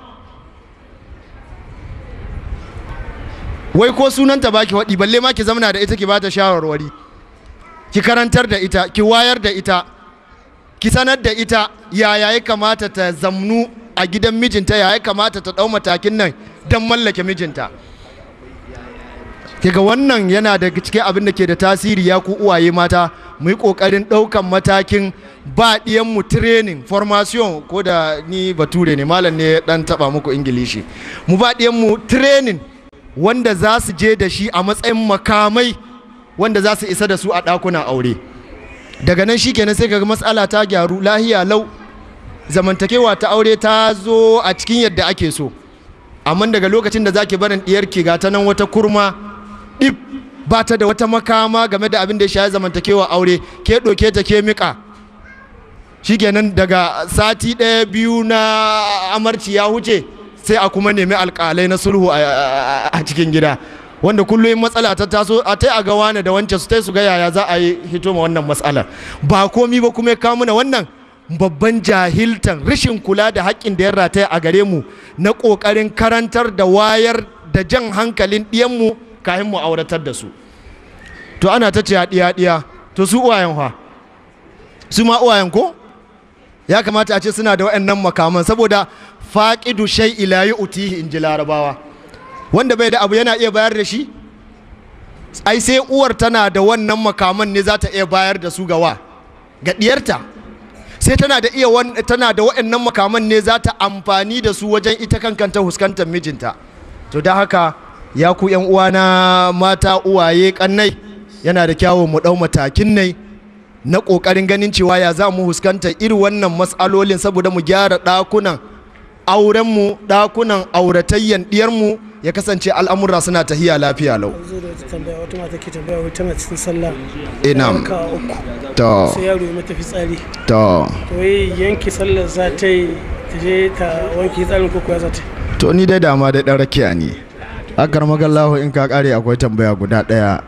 wai ko sunanta ba ki haɗi balle ma ki zamana da ita ki bata shawarwari ki karantar da ita ki wayar da ita ki sanar da ita yaya ya kamata ta zamnu a gidan mijinta yaya ya kamata ta ɗau matakin nan don mallake mijinta kiga wannan yana da cikin abin da ke da tasiri ya ku uwaye mata mu yi ƙoƙarin ɗaukan matakin ba mu training formation ko da ni bature ne malam ne ɗan taɓa muku ingilishi mu ba mu training wanda za su je da shi a matsayin makamai wanda za su isa da su a ɗakunan aure daga nan shi kenan sai kaga matsala ta gyaru lahiya lau zamantakewa ta aure ta zo a cikin yadda ake so amma daga lokacin da zaki barin diyarki ga ta nan wata kurma dip ba ta da wata makama game da abin da ya shafi zamantakewa aure ke ɗauke ta ke miƙa shikenan daga sati ɗaya biyu na amarci ya huce sai a kuma nemi alƙalai na sulhu a cikin gida wanda kullum matsala ta taso a tai a ga wane da wancan su tai su ga yaya za a yi hito ma wannan matsalar ba komi ba kuma ya kawo mana wannan babban jahiltan rashin kula da haƙƙin da ya rataya a gare mu na ƙoƙarin karantar da wayar da jan hankalin ɗiyanmu kayan mu auratar da su to ana ta ce ɗiya ɗiya to su uwayen fa su ma uwayen ko ya kamata a ce suna da waɗannan makaman saboda faƙidu shai ila yi utihi in ji larabawa wanda bai da abu yana iya bayar da shi ai sai uwar tana da wannan makaman ne za ta iya bayar da su ga wa ga ɗiyarta sai tana da iya tana da waɗannan makaman ne za ta amfani da su wajen ita kankanta huskantar mijinta to da haka ya ku yan uwana mata uwaye kannai yana da kyawu mu ɗau matakin nai na ƙoƙarin ganin cewa ya za mu huskanta irin wannan matsalolin saboda mu gyara ɗakunan aurenmu ɗakunan auratayyan ɗiyarmu ya kasance al'amura suna tahiya lafiya lau zo da wata tambaya wata mata ke tambaya wai tana cikin sallah ina ka uku to sai yaro ya mata fitsari to to wai yanke sallar za ta yi ta je ta wanke fitsarin ko kuwa za ta yi to ni dai dama dai dan rakiya ne akar magallahu in ka kare akwai tambaya guda daya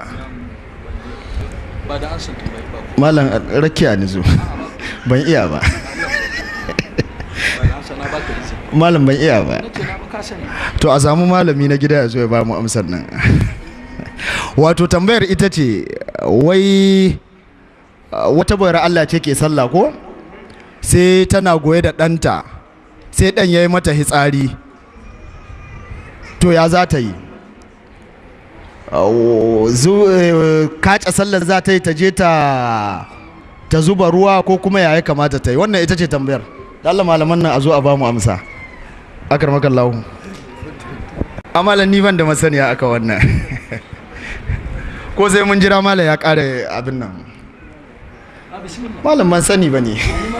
ba da an san tambayi ba malam rakiya ne zo ban iya ba ba da an sana ba ka izini malam ban iya ba nace na ba ka sani to a samu malami na gida ya zo ya ba mu amsar nan wato tambayar ita ce wai uh, wata bayar Allah ce ke sallah ko sai tana goye da ɗanta sai ɗan ya yi mata hitsari to ya za ta yi Uh, zu- eh, kaca sallar za ta yi ta je ta ta zuba ruwa ko kuma ya ya kamata ta yi wannan ita ce tambayar da Allah malaman nan a zo a ba mu amsa akar makallahu amalan ni ban da masaniya aka wannan ko sai mun jira malam ya kare abin nan malam ban sani ba ne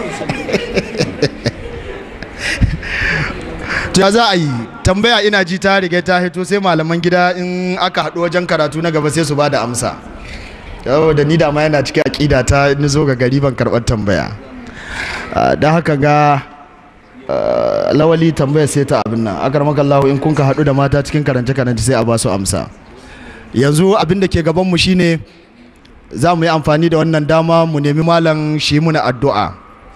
to ya za a yi tambaya ina ji ta riga ta hito sai malaman gida in aka haɗu wajen karatu na gaba sai su ba da amsa yau da ni da ma yana cikin aƙida ta ni zo ga gari ban karɓar tambaya Ah, da haka ga ah, lawali tambaya sai ta abin nan akar makallahu in kun ka haɗu da mata cikin karance karance sai a ba su amsa yanzu abin da ke gaban mu shine za mu yi amfani da wannan dama mu nemi malam shi muna addu'a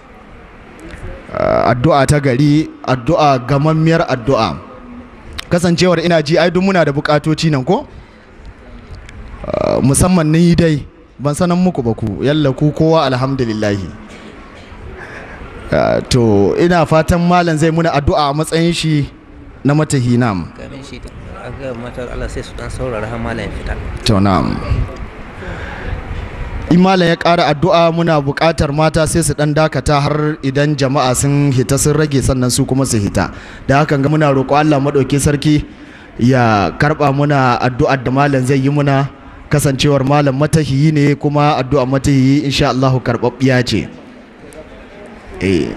Ah, addu'a ta gari addu'a gamammiyar addu'a kasancewar ina ji ai duk muna da bukatoci nan ko Ah, musamman ni dai ban sanan muku ba ku yalla ku kowa alhamdulillahi Ah, to ina fatan malam zai muna addu'a a matsayin shi na matahi nam ganin shi aga matar Allah sai su dan saurara har malam ya fita to na'am in malam ya ƙara addu'a muna buƙatar mata sai su ɗan dakata har idan jama'a sun hita sun rage sannan su kuma su hita da hakan ga muna roƙo Allah maɗauki sarki ya karɓa muna addu'ar da malam zai yi muna kasancewar malam matahiyi ne kuma addu'a matahiyi insha Allah karɓaɓɓiya ce eh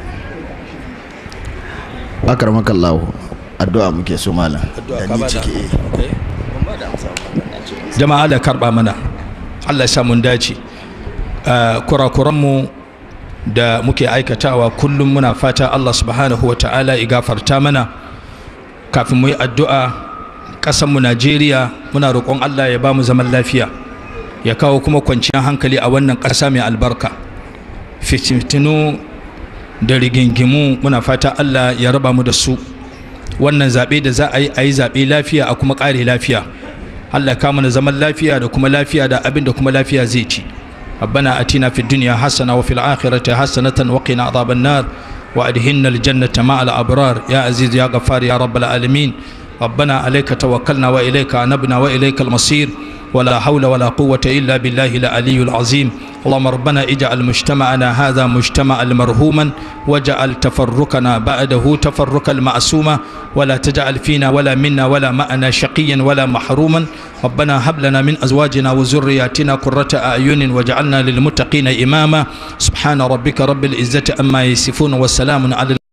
akramakallahu addu'a muke so malam da ni ciki eh jama'a da karba mana Allah ya sa mun dace Uh, kurakuranmu da muke aikatawa kullum muna fata Allah subhanahu wa ta'ala ya gafarta mana kafin mu yi addu'a ƙasanmu Najeriya muna roƙon Allah ya ba mu zaman lafiya ya kawo kuma kwanciyar hankali a wannan ƙasa mai albarka fitintinu da rigingimu muna fata Allah ya raba mu da su wannan zaɓe da za a yi a yi zaɓe lafiya a kuma ƙare lafiya Allah ya kawo mana zaman lafiya da kuma lafiya da abin da kuma lafiya zai ci ربنا أتنا في الدنيا حسنة وفي الآخرة حسنة وقنا عذاب النار وأدهلنا الجنة مع الأبرار يا عزيز يا غفار يا رب العالمين ربنا عليك توكلنا وإليك أنبنا وإليك المصير ولا حول ولا قوة إلا بالله العلي العظيم اللهم ربنا اجعل مجتمعنا هذا مجتمعا مرهوما واجعل تفرقنا بعده تفرقا معصوما ولا تجعل فينا ولا منا ولا معنا شقيا ولا محروما ربنا هب لنا من أزواجنا وذرياتنا قرة أعين واجعلنا للمتقين إماما سبحان ربك رب العزة أما يصفون وسلام على